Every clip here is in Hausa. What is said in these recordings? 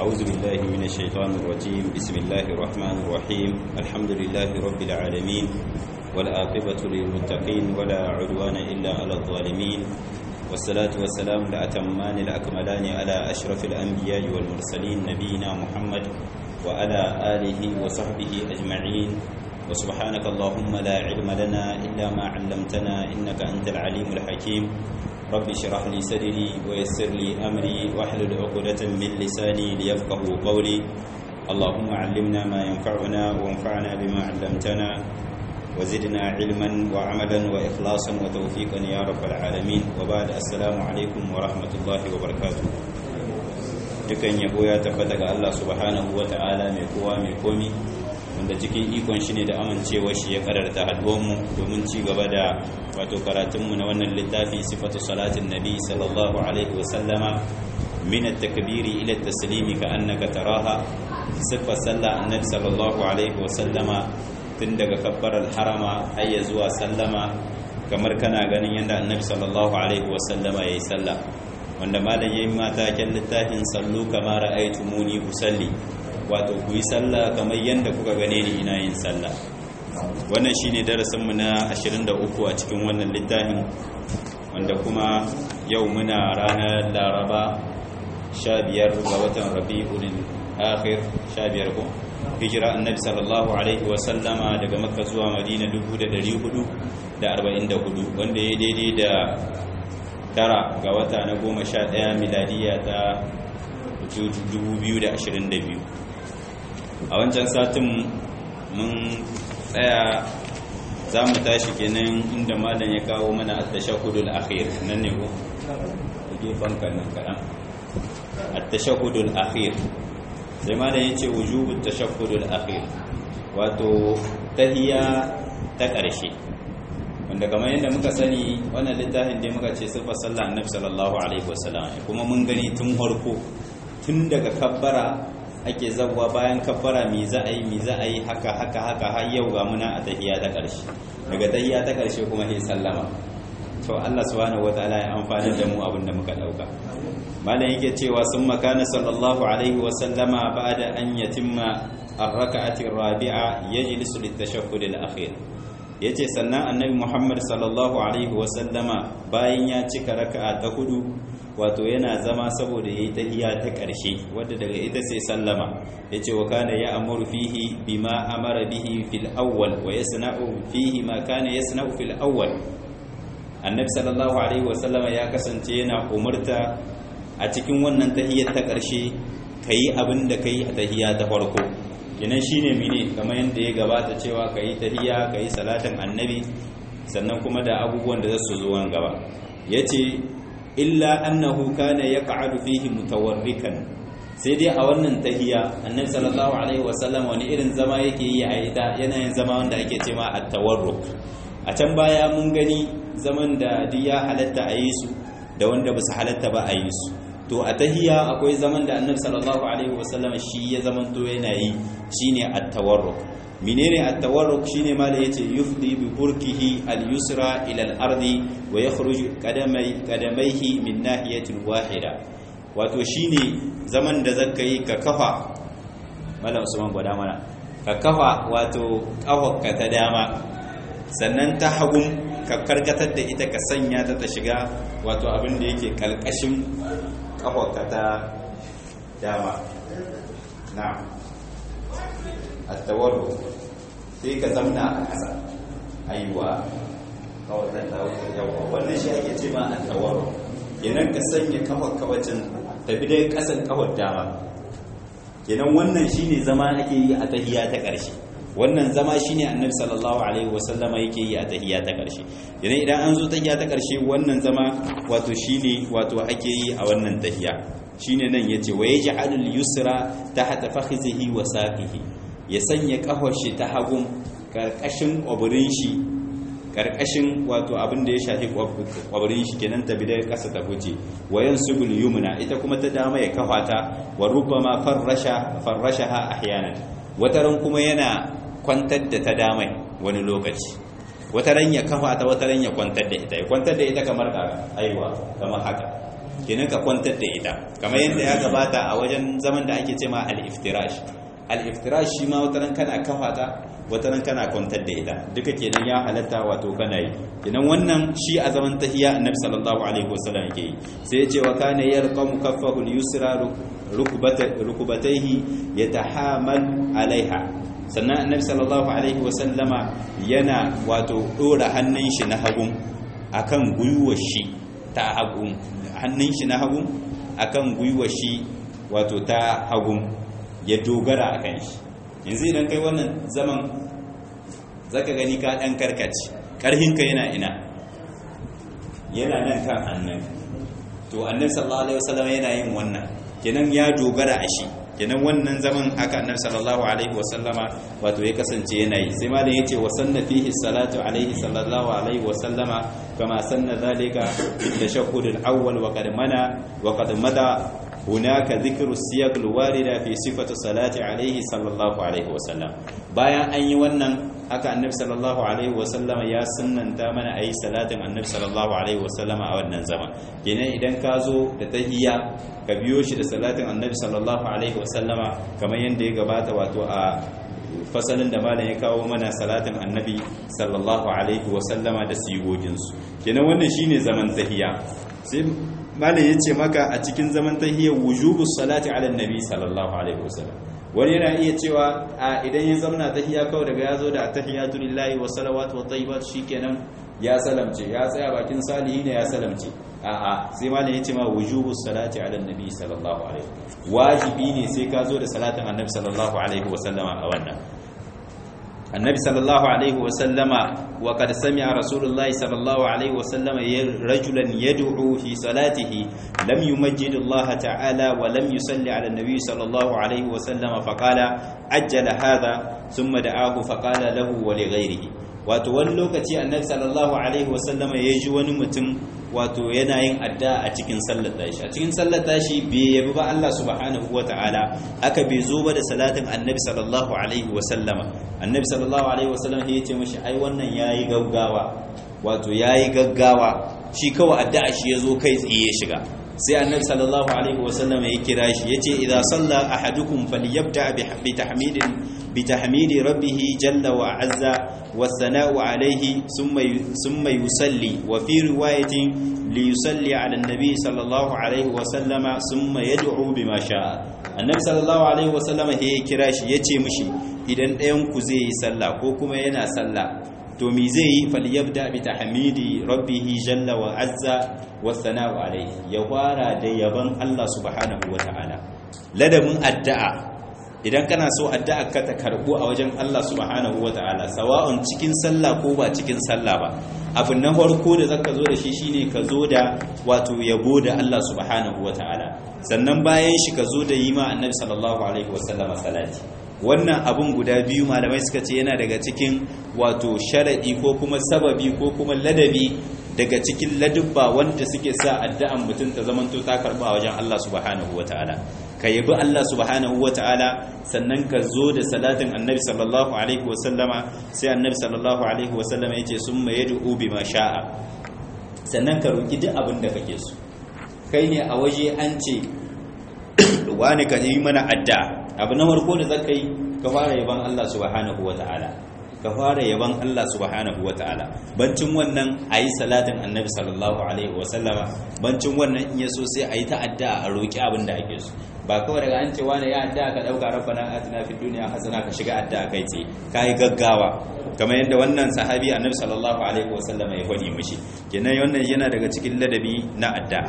أعوذ بالله من الشيطان الرجيم بسم الله الرحمن الرحيم الحمد لله رب العالمين والآقبة للمتقين ولا عدوان إلا على الظالمين والصلاة والسلام الأتمان الأكملان على أشرف الأنبياء والمرسلين نبينا محمد وعلى آله وصحبه أجمعين وسبحانك اللهم لا علم لنا إلا ما علمتنا إنك أنت العليم الحكيم رب اشرح لي صدري ويسر لي أمري واحلل عقدة من لساني ليفقه قولي اللهم علمنا ما ينفعنا وانفعنا بما علمتنا وزدنا علما وعملا وإخلاصا وتوفيقا يا رب العالمين وبعد السلام عليكم ورحمة الله وبركاته dukan yabo ya tabbata ga Allah subhanahu wa ta'ala mai kowa mai komi wanda cikin ikon shi ne da amincewa shi ya kararta haduwanmu domin ci gaba da wato karatunmu na wannan littafi sifatu salatin nabi sallallahu alaihi wa sallama min at-takbiri ila at-taslimi ka annaka taraha sifar sallah annabi sallallahu alaihi wa sallama tun daga kabbarar harama har ya zuwa sallama kamar kana ganin yadda annabi sallallahu alaihi wa sallama yayi sallah wanda malam yayin mata kyan littafin sallu kama ra'aytumuni usalli wato ku yi sallah kamar yadda kuka gane ni ina yin sallah wannan shine darasin mu na 23 a cikin wannan littafin wanda kuma yau muna ranar Laraba 15 ga watan Rabiul Akhir 15 ko hijira annabi sallallahu alaihi wa sallama daga Makka zuwa Madina 1444 wanda ya daidai da tara ga wata na goma sha ɗaya miladiya ta 2022 a wancan satin mun tsaya za mu tashi kenan inda malam ya kawo mana a tashahudul akhir nan ne ko a gefen kanan kaɗan a tashahudul akhir sai malam ya ce wujubun tashahudul akhir wato tahiya ta ƙarshe wanda kamar yadda muka sani wannan littafin da muka ce sifar sallah annabi sallallahu alaihi wasallam kuma mun gani tun farko tun daga kabbara ake zawwa bayan kabbara mi za a yi mi za a yi haka haka haka har yau ga muna a tahiyya ta ƙarshe daga tahiyya ta ƙarshe kuma sai sallama to Allah subhanahu wataala ya amfani da mu abin da muka dauka malam yake cewa sun makana sallallahu alaihi wasallama ba'da an yatimma ar-rak'ati ar-rabi'a yajlisu lit-tashahhud al-akhir ya ce sannan annabi muhammad sallallahu alaihi wasallama bayan ya cika raka'a ta hudu wato yana zama saboda ya yi tahiya ta ƙarshe wadda daga ita sai sallama ya ce wa kana ya amuru fihi bima amara bihi fil awwal wa yasna'u fihi ma kana yasna'u fil awwal annabi sallallahu alaihi wasallama ya kasance yana umarta a cikin wannan tahiyar ta ƙarshe kayi abin da kai a tahiya ta farko kenan shine mene kamar yadda ya gabata cewa ka yi tahiyya ka yi salatin annabi sannan kuma da abubuwan da za su zo gaba ya ce illa annahu kana ya ƙa'adu fihi mutawarrikan sai dai a wannan tahiyya annabi sallallahu alaihi wasallam wani irin zama yake yi a ita yanayin zama wanda ake ce ma at-tawarruk a can baya mun gani zaman da duk ya halatta a yi su da wanda ba su halatta ba a yi su to a tahiyya akwai zaman da annabi sallallahu alaihi wasallam shi ya zaman to yana yi shine at-tawarruk menene at-tawarruk shine mala yace yufdi bi burkihi al-yusra ila al-ardi wa yakhruju qadamai qadamayhi min nahiyatin wahida wato shine zaman da zaka yi ka kafa mala usman gwada mana ka kafa wato kafarka ta dama sannan ta hagun ka karkatar da ita ka sanya ta ta shiga wato abin da yake kalkashin kafarka ta dama na attawarru sai ka zamna a ƙasa aiwa kawai zan dawo yawa wannan shi ake ce ma attawarru kenan ka sanya kafar kawacin tafi dai ƙasan kafar dama kenan wannan shine zama ake yi a tahiya ta ƙarshe wannan zama shine annabi sallallahu alaihi wasallama yake yi a tahiyya ta karshe idan idan an zo tahiyya ta karshe wannan zama wato shine wato ake yi a wannan tahiyya shine nan yace wa yaj'alul yusra tahta fakhizihi wa saqihi ya sanya kafar shi ta hagun karkashin kwaburin shi karkashin wato abin da ya shafi kwaburin shi kenan ta bidai kasa ta guje wa yansubul yumna ita kuma ta dama ya kafa ta wa rubbama farrasha farrashaha ahyanan wataran kuma yana kwantar da ta damai wani lokaci wata ran ya kafa ta wata ran ya kwantar da ita ya kwantar da ita kamar aiwa kamar haka kenan ka kwantar da ita kamar yadda ya gabata a wajen zaman da ake cema al-iftirash al-iftirash shi ma wataran kana kafa ta wataran kana kwantar da ita duka kenan ya halatta wato kana yi kenan wannan shi a zaman tahiya annabi sallallahu alaihi wasallam yake yi sai ya ce wa kana yarqamu kaffahu al-yusra rukubatayhi yatahamal alaiha sannan annabi sallallahu alaihi wasallama yana wato dora hannun shi na hagun akan gwiwar shi ta hagun hannun shi na hagun akan gwiwar shi wato ta hagun ya dogara akan shi yanzu idan kai wannan zaman zaka gani ka dan karkace karhinka yana ina yana nan kan hannun to annabi sallallahu alaihi wasallam yana yin wannan kenan ya dogara a shi kenan wannan zaman haka annabi sallallahu alaihi wasallama wato ya kasance yana yi sai malam yace wa sanna fihi salatu alaihi sallallahu alaihi wasallama kama sanna zalika tashahhud al-awwal wa qad mana wa qad mada hunaka dhikru siyaq al-warida fi sifati salati alaihi sallallahu alaihi wasallam bayan an yi wannan haka annabi sallallahu alaihi wasallama ya sunnanta mana ayi salatin annabi sallallahu alaihi wasallama a wannan zaman kenan idan ka zo da tahiyya ka biyo shi da salatin annabi sallallahu alaihi wasallama kamar yadda ya gabata wato a fasalin da malam ya kawo mana salatin annabi sallallahu alaihi wasallama da sigoginsu kenan wannan shine zaman tahiyya sai malam ya ce maka a cikin zaman tahiyya wujubu salati ala annabi sallallahu alaihi wasallam wani yana iya cewa a idan ya zamana tahiyya kawai daga ya zo da tahiyatu lillahi wa salawatu wa tayyibat shikenan ya salamce ya tsaya bakin salihi ne ya salamce a'a sai malam yace ma wujubu salati ala annabi sallallahu alaihi wajibi ne sai ka zo da salatin annabi sallallahu alaihi wa sallama a wannan annabi sallallahu alaihi wa sallama wa qad sami'a rasulullahi sallallahu alaihi wa sallama rajulan yad'u fi salatihi lam yumajjid Allah ta'ala wa lam yusalli ala annabi sallallahu alaihi wa sallama faqala ajjala hadha thumma da'ahu faqala lahu wa li ghayrihi wato wani lokaci annabi sallallahu alaihi wa sallama yaji wani mutum wato yana yin adda a cikin sallar tashi a cikin sallar tashi bai yabi ba Allah subhanahu ta'ala aka bai zo ba da salatin annabi sallallahu alaihi wasallama annabi sallallahu alaihi wasallam ya ce mashi ai wannan yayi gaggawa wato yayi gaggawa shi kawai addu'a shi yazo kai tsaye ya shiga sai annabi sallallahu alaihi wasallama ya kira shi yace idza salla ahadukum falyabda bi tahmidin bi tahmidi rabbih jalla wa azza والثناء عليه ثم ثم يصلي وفي روايه ليصلي على النبي صلى الله عليه وسلم ثم يدعو بما شاء النبي صلى الله عليه وسلم هي kira shi yace mishi idan ɗayan ku zai yi sallah ko kuma yana sallah to me zai yi falyabda bi tahmidi rabbih jalla wa azza wa thana'u alayhi ya fara da yaban Allah subhanahu wa ta'ala ladabin addu'a idan kana so addu'a ka ta karbu a wajen Allah subhanahu wata'ala sawa'un cikin sallah ko ba cikin sallah ba abin na farko da zaka zo da shi shine ka zo da wato yabo da Allah subhanahu wata'ala sannan bayan shi ka zo da yi ma annabi sallallahu alaihi wasallama salati wannan abun guda biyu malamai suka ce yana daga cikin wato sharadi ko kuma sababi ko kuma ladabi daga cikin ladubba wanda suke sa addu'an mutum ta zamanto ta karba a wajen Allah subhanahu wata'ala ka yabi Allah subhanahu wata'ala sannan ka zo da salatin annabi sallallahu alaihi wasallama sai annabi sallallahu alaihi wasallama yace summa yad'u bima sha'a sannan ka roki duk abin da kake so kai ne a waje an ce wani ka yi mana addu'a abu na farko da zaka yi ka fara yaban Allah subhanahu wata'ala ka fara yaban Allah subhanahu ta'ala bancin wannan ayi salatin annabi sallallahu alaihi wasallama bancin wannan in yaso sai ayi ta'adda a roki abin da ake so ba kawai daga an ce wani ya adda ka dauka rabbana atina fid dunya hasana ka shiga adda kai ce kai gaggawa kamar yadda wannan sahabi annabi sallallahu alaihi wasallama ya faɗi mishi kenan wannan yana daga cikin ladabi na adda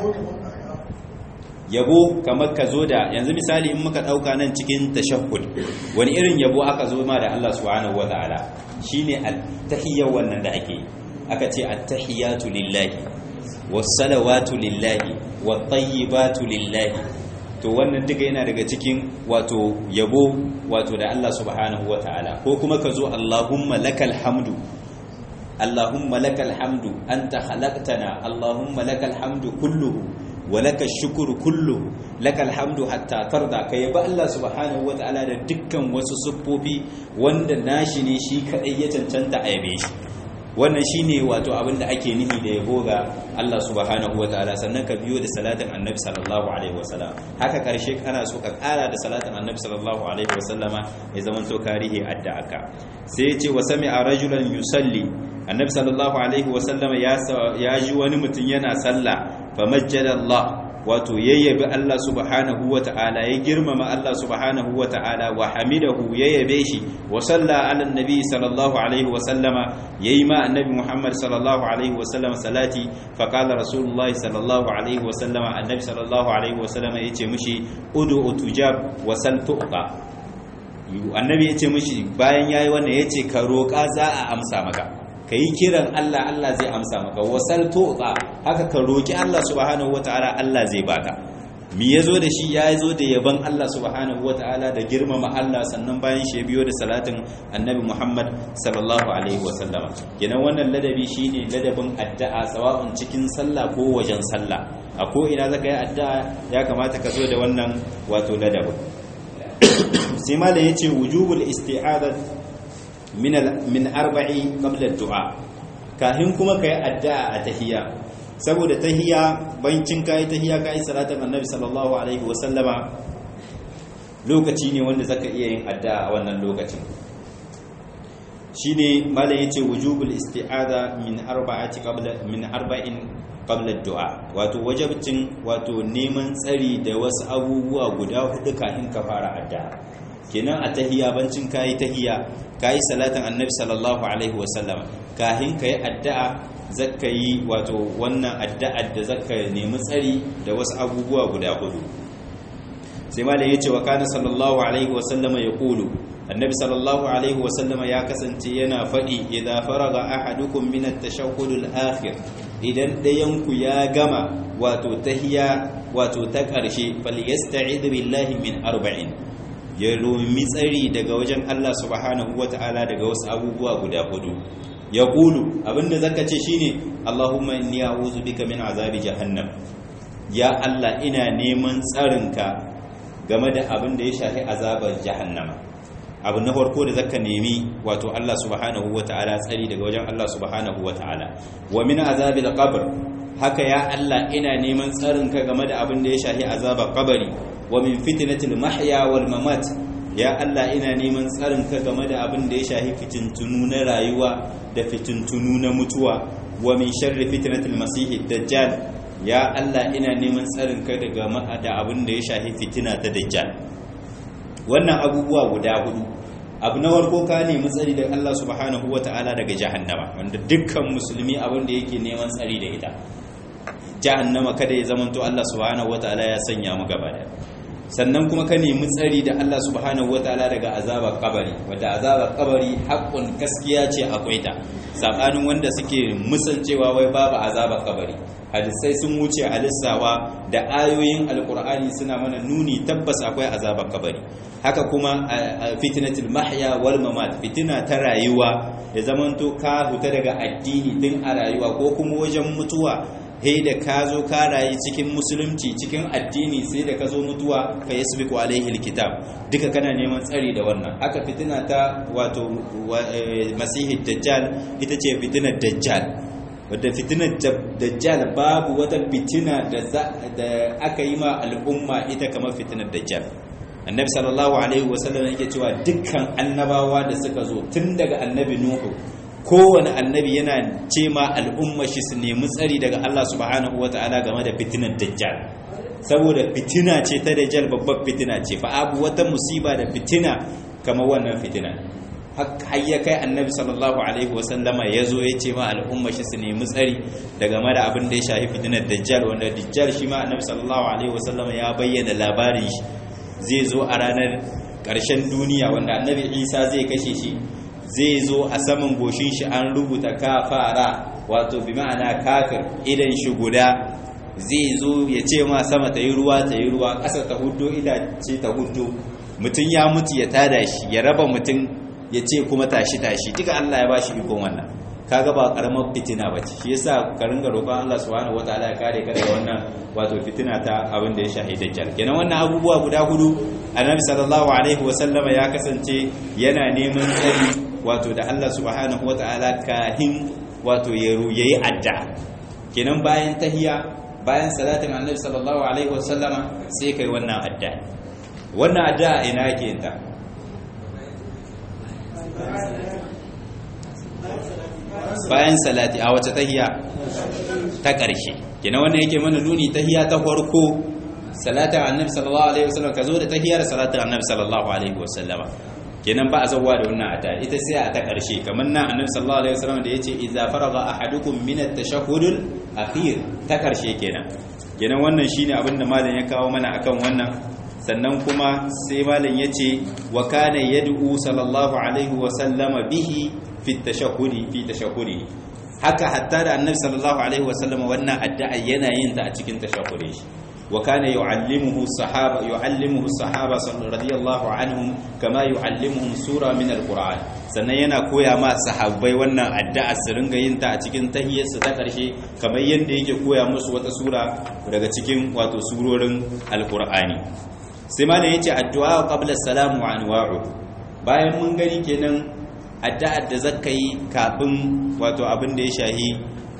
yabo kamar ka zo da yanzu misali in muka dauka nan cikin tashahhud wani irin yabo aka zo ma da Allah subhanahu wataala shine at-tahiyya wannan da ake aka ce at-tahiyatu lillahi was-salawatu lillahi wat-tayyibatu lillahi to wannan duka yana daga cikin wato yabo wato da Allah subhanahu wataala ko kuma ka zo Allahumma lakal hamdu Allahumma lakal hamdu anta khalaqtana Allahumma lakal hamdu kulluhu walaka shukuru kullu lakal hamdu hatta tarda ka yaba Allah subhanahu wataala da dukkan wasu siffofi wanda nashi ne shi kadai ya cancanta a yabe shi wannan shine wato abin da ake nihi da yabo ga Allah subhanahu wataala sannan ka biyo da salatin annabi sallallahu alaihi wasallam haka karshe kana so ka kara da salatin annabi sallallahu alaihi wasallama ya zaman to karihi adda'aka sai ya ce wa sami'a rajulan yusalli annabi sallallahu alaihi wasallama ya ya ji wani mutum yana sallah famajjada Allah wato yayyabi Allah subhanahu wata'ala ya girmama Allah subhanahu wata'ala wa hamidahu yayyabe shi wa salla ala annabi sallallahu alaihi wa sallama yayi ma annabi Muhammad sallallahu alaihi wa sallama salati fa qala rasulullahi sallallahu alaihi wa sallama annabi sallallahu alaihi wa sallama yace mishi ud'u tujab wa sal tuqa annabi yace mishi bayan yayi wannan yace ka roƙa za a amsa maka ka yi kiran Allah Allah zai amsa maka wasal tuqa haka ka roki Allah subhanahu wataala Allah zai baka mi yazo da shi ya zo da yaban Allah subhanahu wataala da girmama Allah sannan bayan shi ya biyo da salatin annabi Muhammad sallallahu alaihi wasallama kenan wannan ladabi shine ladabin addu'a sawa'un cikin sallah ko wajen sallah a ko ina zaka yi addu'a ya kamata ka zo da wannan wato ladabin sai malam yace wujubul isti'adat min min arba'i qabla ad-du'a kahin kuma kai addu'a a tahiyya saboda tahiyya bancin kai tahiyya kai salatin annabi sallallahu alaihi wa sallama lokaci ne wanda zaka iya yin addu'a a wannan lokacin shine malam yace wujubul isti'aza min arba'ati qabla min arba'in qabla ad-du'a wato wajibcin wato neman tsari da wasu abubuwa guda hudu kafin ka fara addu'a kenan a tahiyya bancin kai tahiyya kai salatin annabi sallallahu alaihi wasallam kahin kai addu'a zakka yi wato wannan addu'ar da zakka nemi tsari da wasu abubuwa guda hudu sai malam yace wa kana sallallahu alaihi wasallama yaqulu annabi sallallahu alaihi wasallama ya kasance yana fadi idza faraga ahadukum min at-tashahhud al-akhir idan dayan ku ya gama wato tahiyya wato ta karshe falyasta'id billahi min arba'in ya romi tsari daga wajen Allah subhanahu wata'ala daga wasu abubuwa guda hudu ya kulu abinda zaka ce shine Allahumma inni a'udhu bika min azabi jahannam ya Allah ina neman tsarinka game da abin da ya shafi azabar jahannama abu na farko da zaka nemi wato Allah subhanahu wata'ala tsari daga wajen Allah subhanahu wata'ala wa min azabil qabr haka ya Allah ina neman tsarinka game da abin da ya shafi azabar kabari wa min fitnatil mahya wal mamat ya Allah ina neman tsarinka game da abin da ya shafi fitintunu na rayuwa da fitintunu na mutuwa wa min sharri fitnatil masih dajjal ya Allah ina neman tsarinka daga da abin da ya shafi fitina ta dajjal wannan abubuwa guda hudu abu na warko ka nemi tsari da Allah subhanahu wataala daga jahannama wanda dukkan musulmi abin da yake neman tsari da ita jahannama kada ya zamanto Allah subhanahu wataala ya sanya mu gaba da sannan kuma ka nemi tsari da Allah subhanahu wataala daga azabar kabari wanda azabar kabari haƙƙun gaskiya ce akwai ta sabanin wanda suke musancewa wai babu azabar kabari hadisai sun wuce a lissawa da ayoyin alkur'ani suna mana nuni tabbas akwai azabar kabari haka kuma fitnatul mahya wal mamat fitina ta rayuwa da zamanto ka huta daga addini tun a rayuwa ko kuma wajen mutuwa he da ka zo ka rayu cikin musulunci cikin addini sai da ka zo mutuwa ka yi subiku alaihi alkitab duka kana neman tsari da wannan haka fitina ta wato masihi dajjal ita ce fitinar dajjal wadda fitinar dajjal babu wata fitina da aka yi ma al'umma ita kamar fitinar dajjal annabi sallallahu alaihi wasallam yake cewa dukkan annabawa da suka zo tun daga annabi nuhu kowane annabi yana ce ma al'umma shi su nemi tsari daga Allah subhanahu wa ta'ala game da fitinar dajjal saboda fitina ce ta dajjal babbar fitina ce fa abu wata musiba da fitina kamar wannan fitina har ya kai annabi sallallahu alaihi wasallama ya zo ya ce ma al'umma shi su nemi tsari daga mara abin da ya shafi fitinar dajjal wanda dajjal shi ma annabi sallallahu alaihi wasallama ya bayyana labarin shi zai zo a ranar ƙarshen duniya wanda annabi isa zai kashe shi zai zo a saman goshin shi an rubuta kafara wato bi ma'ana kafir idan shi guda zai zo ya ce ma sama ta yi ruwa ta yi ruwa ƙasa ta hudu ce ta hudu mutum ya mutu ya tada shi ya raba mutum ya ce kuma tashi tashi duka Allah ya bashi ikon wannan kaga ba karamar fitina bace shi yasa ka ringa roƙon Allah subhanahu wataala ya kare ka daga wannan wato fitina ta abin da ya shahi dajjal kenan wannan abubuwa guda hudu annabi sallallahu alaihi wasallama ya kasance yana neman tsari wato da Allah subhanahu wataala kahin wato ya yi addu'a kenan bayan tahiya bayan salatin annabi sallallahu alaihi wasallama sai kai wannan addu'a wannan addu'a ina yake yin ta bayan salati a wace tahiya ta ƙarshe kenan wannan yake mana nuni tahiya ta farko salatin annabi sallallahu alaihi wasallam ka zo da tahiyar salatin annabi sallallahu alaihi wasallama kenan ba a zauwa da wannan ata ita sai a ta ƙarshe kamar nan annabi sallallahu alaihi wasallam da yace idza faraga ahadukum min at-tashahhudul akhir ta ƙarshe kenan kenan wannan shine abin da malam ya kawo mana akan wannan sannan kuma sai malam yace wa kana yad'u sallallahu alaihi wasallama bihi fi tashahhudi fi tashahhudi haka hatta da annabi sallallahu alaihi wasallama wannan addu'a yana yin ta a cikin tashahhudi shi وكان يعلمه الصحابة يعلمه الصحابة رضي الله عنهم كما يعلمهم سورة من القرآن sannan yana koya ma sahabbai wannan addu'a su ringa yin ta a cikin tahiyyarsu ta ƙarshe kamar yadda yake koya musu wata sura daga cikin wato surorin alƙur'ani sai ma yace addu'a qabla salamu wa anwa'u bayan mun gani kenan addu'ar da zaka yi kafin wato abin da ya shahi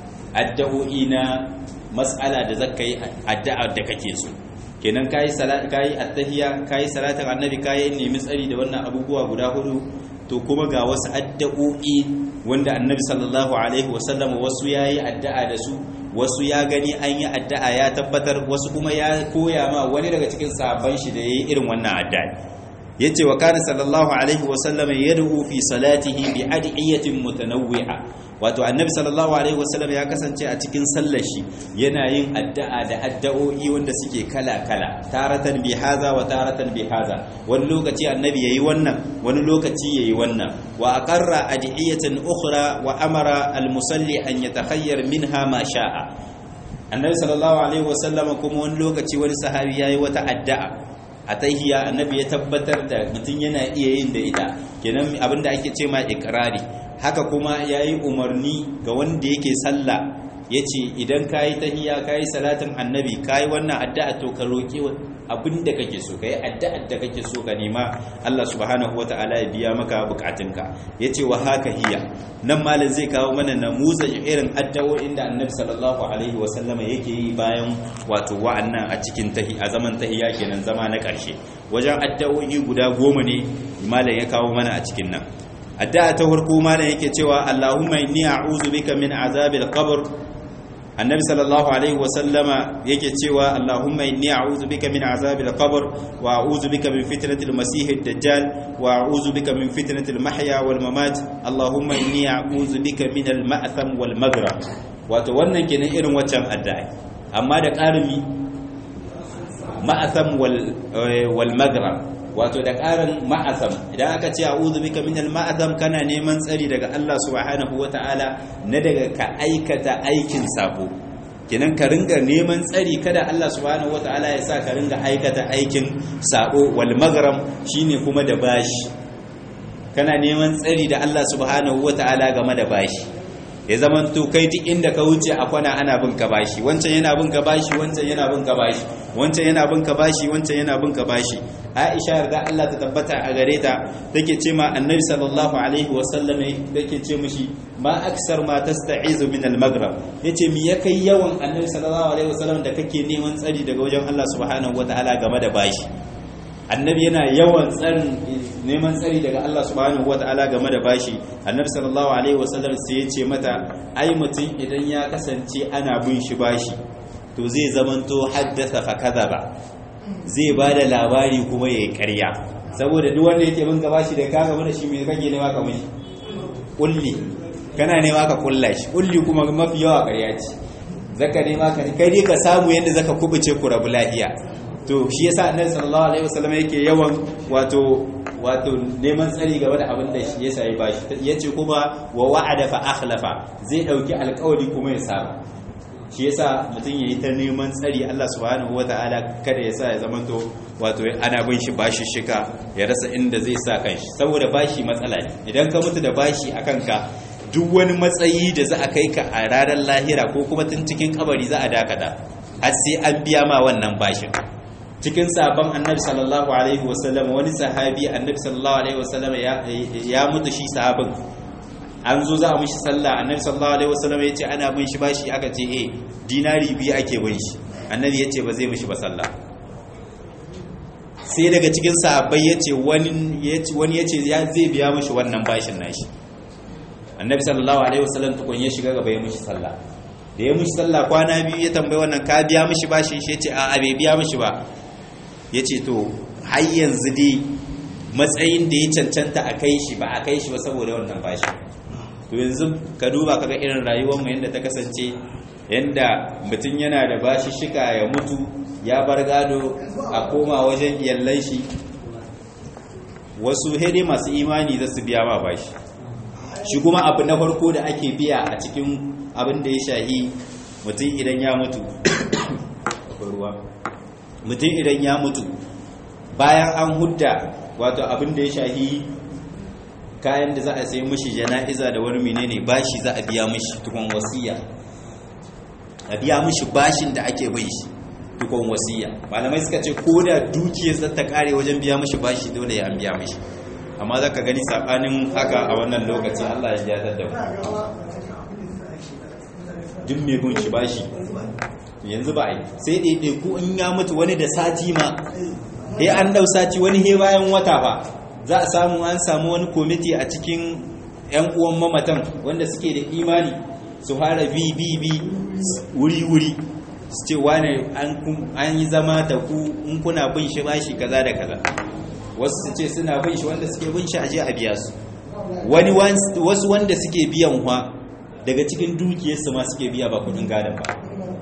addu'o'i na matsala da zaka yi addu'a da kake so kenan kayi salat kayi attahiyya kayi salatin annabi kayi nemi tsari da wannan abubuwa guda hudu to kuma ga wasu addu'o'i wanda annabi sallallahu alaihi wasallam wasu yayi addu'a da su wasu ya gani an yi addu'a ya tabbatar wasu kuma ya koya ma wani daga cikin sahabban shi da yayi irin wannan addu'a yace wa kana sallallahu alaihi wasallam yad'u fi salatihi bi adiyatin mutanawwi'a wato annabi sallallahu alaihi wasallam ya kasance a cikin sallar shi yana yin addu'a da addu'o'i wanda suke kala-kala taratan bi haza wa taratan bi haza wani lokaci annabi yayi wannan wani lokaci yayi wannan wa aqarra adiyatan ukhra wa amara al-musalli an yatakhayyar minha ma sha'a annabi sallallahu alaihi wasallam kuma wani lokaci wani sahabi yayi wata addu'a a tahiya annabi ya tabbatar da mutum yana iya yin da ita kenan abinda ake ce ma ikrari haka kuma ya yi umarni ga wanda yake sallah ya ce idan ka yi tahiya ka yi salatin annabi ka yi wannan addu'a to ka roƙi abin da kake so ka yi addu'ar da kake so ka nema Allah subhanahu wa ta'ala ya biya maka bukatunka ya ce wa haka hiya nan malam zai kawo mana namuza irin addu'o'in da annabi sallallahu alaihi wa sallama yake yi bayan wato wa'annan a cikin tahi a zaman tahiya kenan zama na ƙarshe wajen addu'o'i guda goma ne malam ya kawo mana a cikin nan addu'a ta farko malam yake cewa Allahumma inni a'udhu bika min azabil qabr annabi sallallahu alaihi wa sallama yake cewa Allahumma inni a'udhu bika min azabil qabr wa a'udhu bika min fitnatil masiihid dajjal wa a'udhu bika min fitnatil mahya wal mamat Allahumma inni a'udhu bika min al ma'tham wal maghrib wato wannan kenan irin waccan addu'a amma da ƙarimi ma'tham wal wal maghrib wato da ƙarin ma'azam idan aka ce a'udhu bika minal ma'azam kana neman tsari daga Allah subhanahu wata'ala na daga ka aikata aikin sabo kenan ka ringa neman tsari kada Allah subhanahu wata'ala ya sa ka ringa aikata aikin sabo wal maghram shine kuma da bashi kana neman tsari da Allah subhanahu wata'ala game da bashi ya zaman to kai duk inda ka wuce a kwana ana bin ka bashi wancan yana bin ka bashi wancan yana bin ka bashi wancan yana bin ka bashi wancan yana bin ka bashi Aisha yarda Allah ta tabbata a gare ta take ce ma Annabi sallallahu alaihi wa sallam take ce mishi ma aksar ma tasta'izu min al-maghrib yace mi ya kai yawan Annabi sallallahu alaihi wa sallam da kake neman tsari daga wajen Allah subhanahu wataala game da bashi annabi yana yawan tsarin neman tsari daga Allah subhanahu wata'ala game da bashi annabi sallallahu alaihi wasallam sai ya ce mata ai mutum idan ya kasance ana bin shi bashi to zai zamanto haddasa fa kadaba zai bada labari kuma yayi ƙarya saboda duk wanda yake bin ka bashi da kaga mana shi me kake nema ka mishi kulli kana nema ka kulla shi kulli kuma mafi yawa ƙarya ce zaka nema ka kai dai ka samu yadda zaka kubuce ku rabu lafiya to shi yasa annabi sallallahu alaihi wasallam yake yawan wato wato neman tsari game da abin da shi yasa ya bashi yace kuma wa wa'ada fa akhlafa zai dauki alƙawari kuma ya saba shi yasa mutum yayi ta neman tsari Allah subhanahu wataala kada yasa ya zamanto wato ana bin shi bashi shika ya rasa inda zai sa kanshi saboda bashi matsala ne idan ka mutu da bashi akan ka duk wani matsayi da za a kai ka a ranar lahira ko kuma tun cikin kabari za a dakata har sai an biya ma wannan bashin cikin sabon annabi sallallahu alaihi wasallam wani sahabi annabi sallallahu alaihi wasallam ya mutu shi sahabin an zo za a mishi sallah annabi sallallahu alaihi wasallam ya ce ana bin shi bashi aka ce eh dinari biyu ake bin shi annabi ya ce ba zai mishi ba sallah sai daga cikin sahabbai ya ce wani ya ce zai biya mishi wannan bashin nashi annabi sallallahu alaihi wasallam tukun ya shiga gaba ya mishi sallah da ya mishi sallah kwana biyu ya tambayi wannan ka biya mishi bashin shi ya ce a bai biya mishi ba ya ce to har yanzu dai matsayin da ya cancanta a kai shi ba a kai shi ba saboda wannan bashi to yanzu ka duba kaga irin rayuwarmu yadda ta kasance yadda mutum yana da bashi shika ya mutu ya bar gado a koma wajen iyallan shi wasu hede masu imani za su biya ma bashi shi kuma abu na farko da ake biya a cikin abin da ya shahi mutum idan ya mutu mutum idan ya mutu bayan an hudda wato abin da ya shahi kayan da za a sai mishi jana'iza da wani menene bashi za a biya mishi tukun wasiya a biya mishi bashin da ake bai shi tukun wasiya malamai suka ce ko da dukiyar za ta kare wajen biya mishi bashi dole ya an biya mishi amma za ka gani saɓanin haka a wannan lokacin allah ya jatar da duk mai gun shi bashi yanzu ba a yi sai ɗaiɗaiku in ya mutu wani da sati ma he an dau sati wani he bayan wata ba za a samu an samu wani komiti a cikin yan uwan mamatan wanda suke da imani su fara bi bi bi wuri wuri su ce wane an yi zama da ku in kuna bin shi bashi kaza da kaza wasu su ce suna bin shi wanda suke bin shi aje a biya su wani wasu wanda suke biyan wa daga cikin dukiyarsu ma suke biya ba kudin gadon ba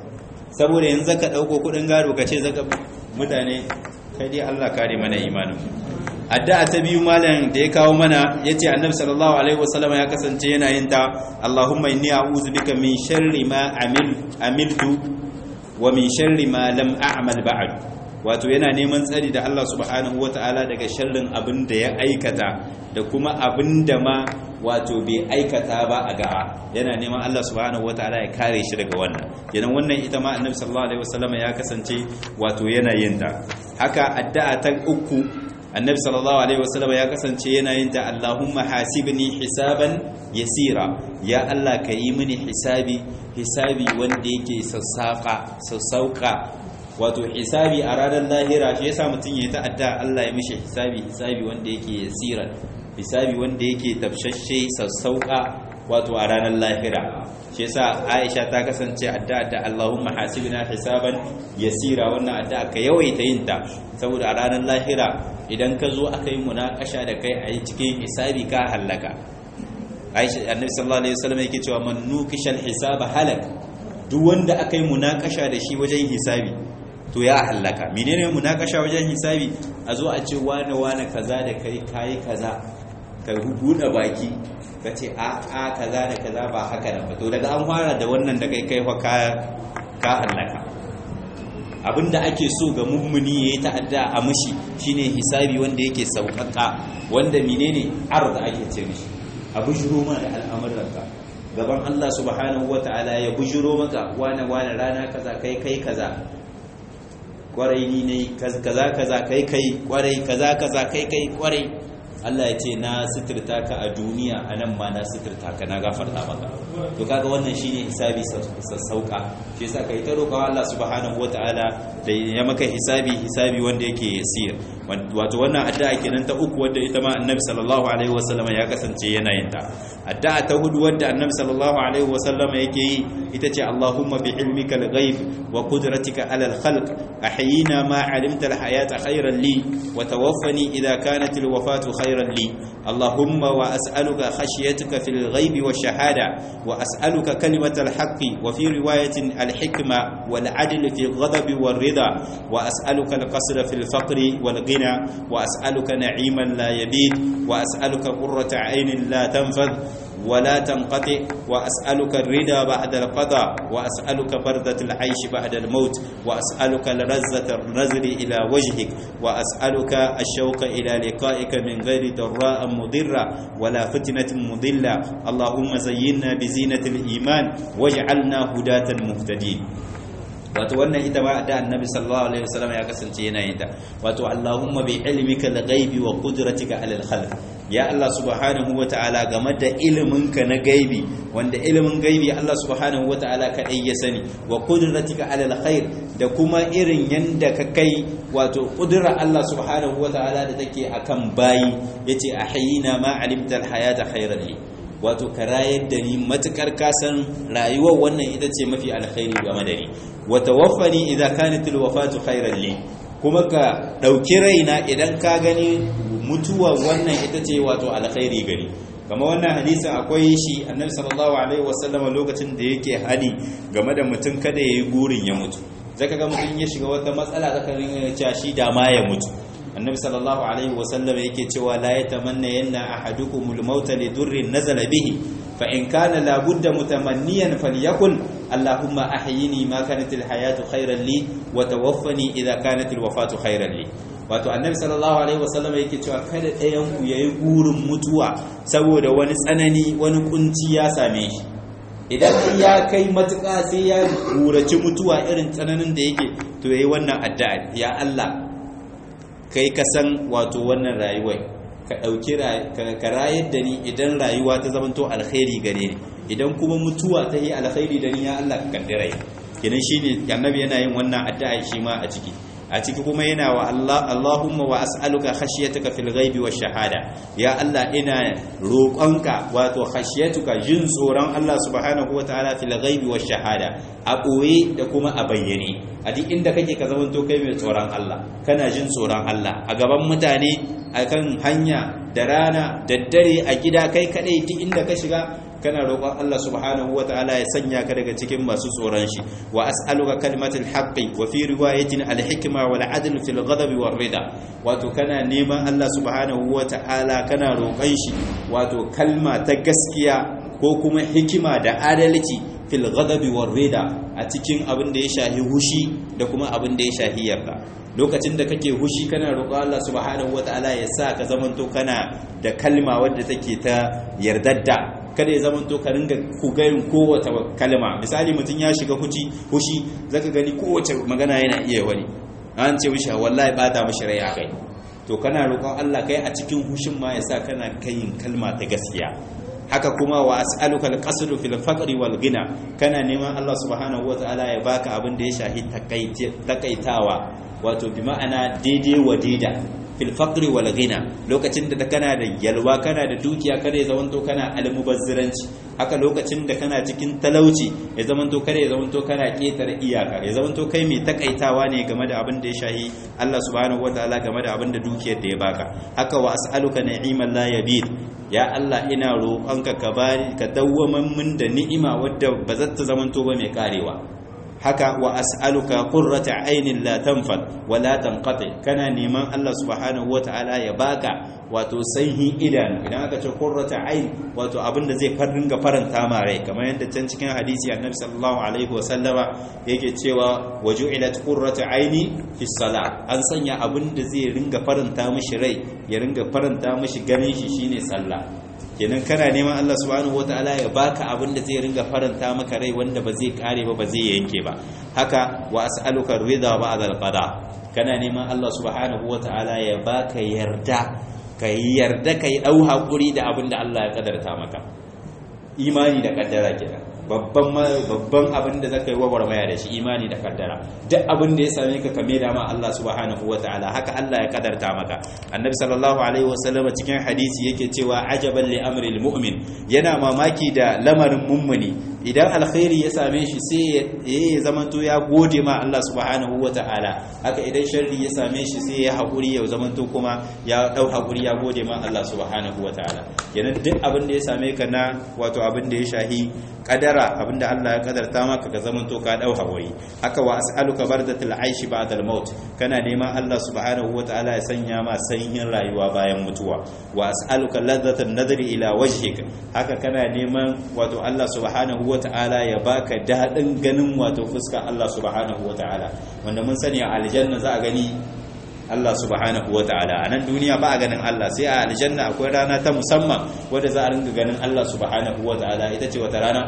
saboda yanzu zaka dauko kudin gado ka ce zaka mutane kai dai Allah kare mana imanin addu'a ta biyu malam da ya kawo mana yace annabi sallallahu alaihi wasallam ya kasance yana yin ta Allahumma inni a'udhu bika min sharri ma amil amiltu wa min sharri ma lam a'mal ba'd wato yana neman tsari da Allah subhanahu wataala daga sharrin abin da ya aikata da kuma abin da ma wato bai aikata ba a ga'a yana neman Allah subhanahu wataala ya kare shi daga wannan kenan wannan ita ma annabi sallallahu alaihi wasallam ya kasance wato yana yin ta haka addu'a ta uku annabi sallallahu alaihi wasallam ya kasance yana yin ta Allahumma hasibni hisaban yasira ya Allah ka yi mini hisabi hisabi wanda yake sassaka sassauka wato hisabi a ranar lahira shi yasa mutum ya ta'adda Allah ya mishi hisabi hisabi wanda yake yasira hisabi wanda yake tafshashe sassauka wato a ranar lahira shi yasa Aisha ta kasance addu'a da Allahumma hasibna hisaban yasira wannan addu'a ka yawaita yin ta saboda a ranar lahira idan ka zo aka yi munakasha da kai a yi cikin hisabi ka halaka Aisha Annabi sallallahu alaihi wasallam yake cewa man nukishal hisaba halak duk wanda aka yi munakasha da shi wajen hisabi to ya halaka menene munakasha wajen hisabi a zo a ce wane wane kaza da kai kai kaza ka buɗe baki ka ce a a kaza da kaza ba haka nan ba to daga an fara da wannan da kai kai fa ka ka halaka abinda ake so ga mummuni yayi ta'adda a mushi shine hisabi wanda yake saukaka wanda menene arda ake ce mishi a bujuro ma da al'amuranka gaban Allah subhanahu wataala ya bujuro maka wane wane rana kaza kai kai kaza kwarai ni ne kaza kaza kai kai kwarai kaza kaza kai kai kwarai Allah ya ce na suturta ka a duniya a nan ma na suturta ka na gafarta maka to kaga wannan shine hisabi sassauka shi yasa kai ta roƙa Allah subhanahu wataala da ya maka hisabi hisabi wanda yake yasir wato wannan addu'a kenan ta uku wanda ita ma Annabi sallallahu alaihi wasallam ya kasance yana yin ta addu'a ta hudu wanda Annabi sallallahu alaihi wasallam yake yi ita ce Allahumma bi ilmika al-ghaib wa qudratika ala al-khalq ahyina ma 'alimta al-hayata khayran li wa tawaffani idha kanat al-wafatu خيرا لي اللهم وأسألك خشيتك في الغيب والشهادة وأسألك كلمة الحق وفي رواية الحكمة والعدل في الغضب والرضا وأسألك القصر في الفقر والغنى وأسألك نعيما لا يبيد وأسألك قرة عين لا تنفذ ولا تنقطع وأسألك الرضا بعد القضاء وأسألك بردة العيش بعد الموت وأسألك لرزة النزل إلى وجهك وأسألك الشوق إلى لقائك من غير ضراء مضرة ولا فتنة مضلة اللهم زينا بزينة الإيمان واجعلنا هداة مهتدين wato wannan ita ba da annabi sallallahu alaihi wasallam ya kasance yana yin ta wato allahumma bi ilmika al-ghaibi wa qudratika ala al-khalq ya Allah subhanahu wataala game da iliminka na gaibi wanda ilimin gaibi Allah subhanahu wataala kadai ya sani wa qudratika ala alkhair da kuma irin yanda ka kai wato kudura Allah subhanahu wataala da take akan bayi yace ahyina ma alimta alhayata khairan li wato ka rayar da ni matukar kasan rayuwar wannan ita ce mafi alkhairi game da ni wa tawaffani idza kanat alwafatu khairan li kuma ka dauki raina idan ka gani mutuwa wannan ita ce wato alkhairi gari kama wannan hadisin akwai shi annabi sallallahu alaihi wasallama lokacin da yake hali game da mutum kada yayi gurin ya mutu zaka ga mutum ya shiga wata matsala zaka rinka cewa shi da ma ya mutu annabi sallallahu alaihi wasallam yake cewa la yatamanna yanna ahadukumul mauta li durrin nazala bihi fa in kana la budda mutamanniyan falyakul allahumma ahyini ma kanat al hayatu khayran li wa tawaffani idha kanat al wafatu khayran li wato annabi sallallahu alaihi wasallam yake cewa kada ɗayan ku yayi gurin mutuwa saboda wani tsanani wani kunci ya same shi idan ya kai matuƙa sai ya gurace mutuwa irin tsananin da yake to yayi wannan addu'a ya Allah kai ka san wato wannan rayuwar ka ɗauki ka rayar da ni idan rayuwa ta zamanto alkhairi gare ni idan kuma mutuwa ta yi alkhairi da ni ya Allah ka kaddara kenan shine annabi yana yin wannan addu'a shi ma a ciki a ciki kuma yana wa Allah Allahumma wa as'aluka khashyataka fil ghaibi wash shahada ya Allah ina roƙonka wato khashyatuka jin tsoron Allah subhanahu wataala fil ghaibi wash shahada a ɓoye da kuma a bayyane a duk inda kake ka zama to kai mai tsoron Allah kana jin tsoron Allah a gaban mutane akan hanya da rana da dare a gida kai kadai duk inda ka shiga kana roƙon Allah subhanahu wataala ya sanya ka daga cikin masu tsoron shi wa as'aluka kalimatul haqqi wa fi riwayatin al-hikma wal adl fil ghadabi war rida wato kana neman Allah subhanahu wataala kana roƙon shi wato kalma ta gaskiya ko kuma hikima da adalci fil ghadabi war rida a cikin abin da ya shahi hushi da kuma abin da ya shahi yarda lokacin da kake hushi kana roƙo Allah subhanahu wataala ya sa ka zamanto kana da kalma wadda take ta yardadda kada ya zamanto ka ringa kugayin kowace kalma misali mutum ya shiga huci hushi zaka gani kowace magana yana iya wani an ce mishi wallahi bata mishi rai akai to kana roƙon Allah kai a cikin hushin ma ya sa kana kayin kalma ta gaskiya haka kuma wa as'aluka al-qasdu fil faqri wal ghina kana neman Allah subhanahu wataala ya baka abin da ya shahi takaitawa wato bi ma'ana daidai wa daida fil faqri wal ghina lokacin da kana da yalwa kana da dukiya kada ya zamanto kana almubazziranci haka lokacin da kana cikin talauci ya zamanto kada ya zamanto kana ketare iyaka ya zamanto kai mai takaitawa ne game da abin da ya shahi Allah subhanahu wataala game da abin da dukiyar da ya baka haka wa as'aluka ni'iman la yabid ya Allah ina roƙonka ka bani ka dawwaman min da ni'ima wadda ba za ta zamanto ba mai karewa haka wa as'aluka qurrata aynin la tanfad wa la tanqati kana neman Allah subhanahu wataala ya baka wato sanhi idanu idan aka ce qurrata ayn wato abinda zai ringa faranta ma rai kamar yadda can cikin hadisi annabi sallallahu alaihi wa sallama yake cewa waju'ilat qurrata ayni fi salat an sanya abinda zai ringa faranta mishi rai ya ringa faranta mishi ganin shi shine sallah kenan kana neman Allah subhanahu wataala ya baka abin da zai ringa faranta maka rai wanda ba zai kare ba ba zai yanke ba haka wa as'aluka ridha ba'da al-qada kana neman Allah subhanahu wataala ya baka yarda kai yarda kai dau hakuri da abin da Allah ya kadarta maka imani da kaddara kenan babban babban abin da zaka yi gwagwarmaya da shi imani da kaddara duk abin da ya same ka kame da ma Allah subhanahu wataala haka Allah ya kadarta maka annabi sallallahu alaihi wasallam cikin hadisi yake cewa ajaban li amril mu'min yana mamaki da lamarin mummuni idan alkhairi ya same shi sai ya zamanto ya gode ma Allah subhanahu wataala haka idan sharri ya same shi sai ya hakuri ya zamanto kuma ya dau hakuri ya gode ma Allah subhanahu wataala kenan duk abin da ya same ka na wato abin da ya shahi kadara abinda Allah ya kadarta maka ka zaman to ka dau hawaye haka wa as'aluka bardatul aishi ba'da al-maut kana neman Allah subhanahu wataala ya sanya ma sanyin rayuwa bayan mutuwa wa as'aluka ladzatan nadri ila wajhik haka kana neman wato Allah subhanahu wataala ya baka dadin ganin wato fuska Allah subhanahu wataala wanda mun sani a aljanna za a gani Allah subhanahu wa ta'ala a nan duniya ba a ganin Allah sai a aljanna akwai rana ta musamman wadda za a ringa ganin Allah subhanahu wa ta'ala ita ce wata rana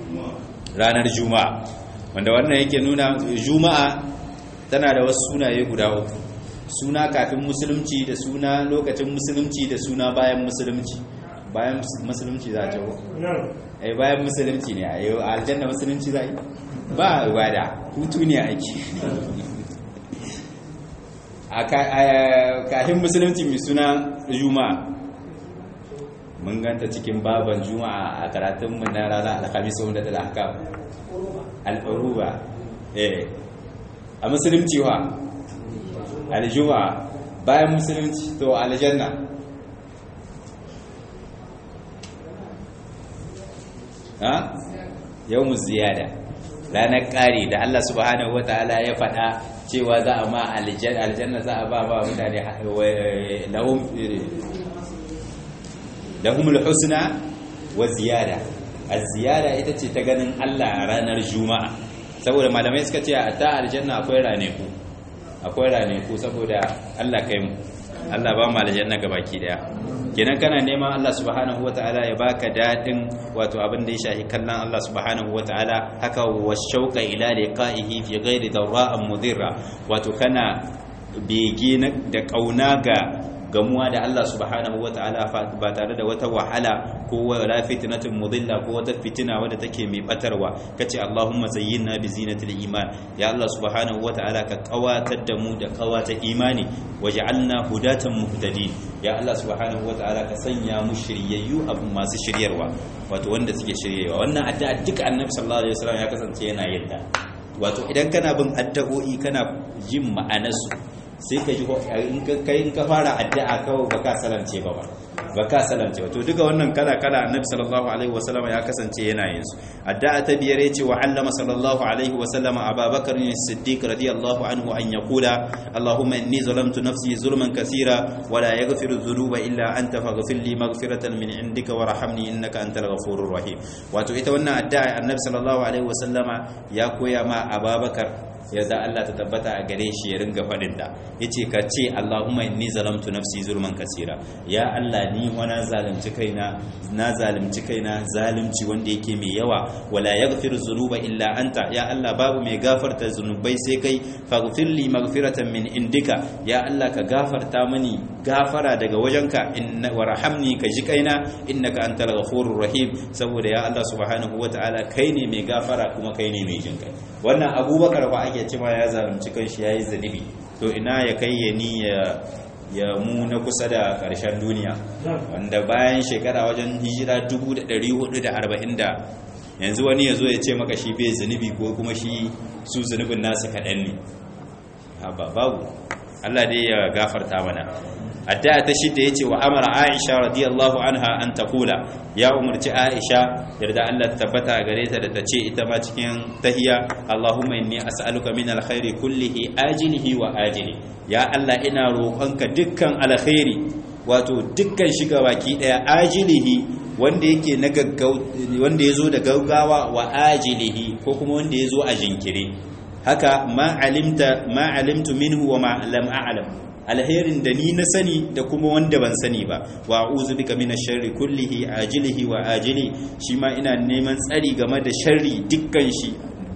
ranar juma'a wanda wannan yake nuna juma'a tana da wasu sunaye guda uku suna kafin musulunci da suna lokacin musulunci da suna bayan musulunci bayan musulunci za a ce ai bayan musulunci ne a yau aljanna musulunci za a yi ba ibada hutu ne ake a kafin musulunci mai suna juma'a mun ganta cikin baban juma'a a karatunmu na rana alhamis wanda da haka al'uruba eh a musulunci wa aljuma'a bayan musulunci to aljanna ha yawmu ziyada ranar ƙari da Allah subhanahu wataala ya faɗa cewa za a ma aljanna za a ba ba mutane lahum lahumul husna wa ziyada az-ziyada ita ce ta ganin Allah a ranar juma'a saboda malamai suka ce a ta aljanna akwai raneku akwai raneku saboda Allah kai mu Allah ba mu aljanna gabaki daya kenan kana neman Allah subhanahu wataala ya baka dadin wato abin da ya shahi kallon Allah subhanahu wataala haka washauqa ila liqa'ihi fi ghairi dawra'in mudirra wato kana bege da kauna ga gamuwa da Allah subhanahu wataala ba tare da wata wahala ko wala fitnatin mudilla ko wata fitina wadda take mai batarwa kace Allahumma zayyinna bi zinatil iman ya Allah subhanahu wataala ka kawatar da mu da kawata imani waj'alna hudatan muhtadin ya Allah subhanahu wataala ka sanya mu shiryayyu abu masu shiryarwa wato wanda suke shiryewa wannan addu'a duka annabi sallallahu alaihi wasallam ya kasance yana yin ta wato idan kana bin addu'o'i kana jin ma'anarsu sai ka ji in ka kai in ka fara addu'a kawai baka salamce ba ba baka salamce ba to duka wannan kala kala annabi sallallahu alaihi wasallam ya kasance yana yin su addu'a ta biyar yace wa allama sallallahu alaihi wasallam ababakar as-siddiq radiyallahu anhu an yaqula allahumma inni zalamtu nafsi zulman kaseera wa la yaghfiru dhunuba illa anta faghfir li maghfiratan min indika warhamni innaka antal ghafurur rahim wato ita wannan addu'a annabi sallallahu alaihi wasallama ya koya ma ababakar yadda Allah ta tabbata a gare shi ya ringa faɗin da yace ka ce Allahumma inni zalamtu nafsi zulman kasira ya Allah ni wa na zalunci kaina na zalunci kaina zalunci wanda yake mai yawa wala yaghfiru dhunuba illa anta ya Allah babu mai gafarta zunubai sai kai faghfir li maghfiratan min indika ya Allah ka gafarta mani gafara daga wajenka inna warhamni ka ji kaina innaka antal ghafurur rahim saboda ya Allah subhanahu wataala kai ne mai gafara kuma kai ne mai jinkai wannan abubakar ba ake cewa ya zalunci kanshi yayi zanibi to ina ya kai ya ni ya mu na kusa da ƙarshen duniya wanda bayan shekara wajen hijira 1440 da yanzu wani ya zo ya ce maka shi bai zunubi ko kuma shi su zunubin nasu kaɗan ne ba babu Allah dai ya gafarta mana addu'a ta shidda yace wa amara Aisha radiyallahu anha an taqula ya umarci Aisha yarda Allah ta tabbata gare ta da tace ita ma cikin tahiya Allahumma inni as'aluka min alkhairi kullihi ajilihi wa ajili ya Allah ina roƙonka dukkan alkhairi wato dukkan shiga baki daya ajilihi wanda yake na gaggau wanda yazo da gaggawa wa ajilihi ko kuma wanda yazo a jinkire haka ma alimta ma alimtu minhu wa ma lam a'lam alherin da ni na sani da kuma wanda ban sani ba wa a'udhu bika minash sharri kullihi ajilihi wa ajili shi ma ina neman tsari game da sharri dukkan shi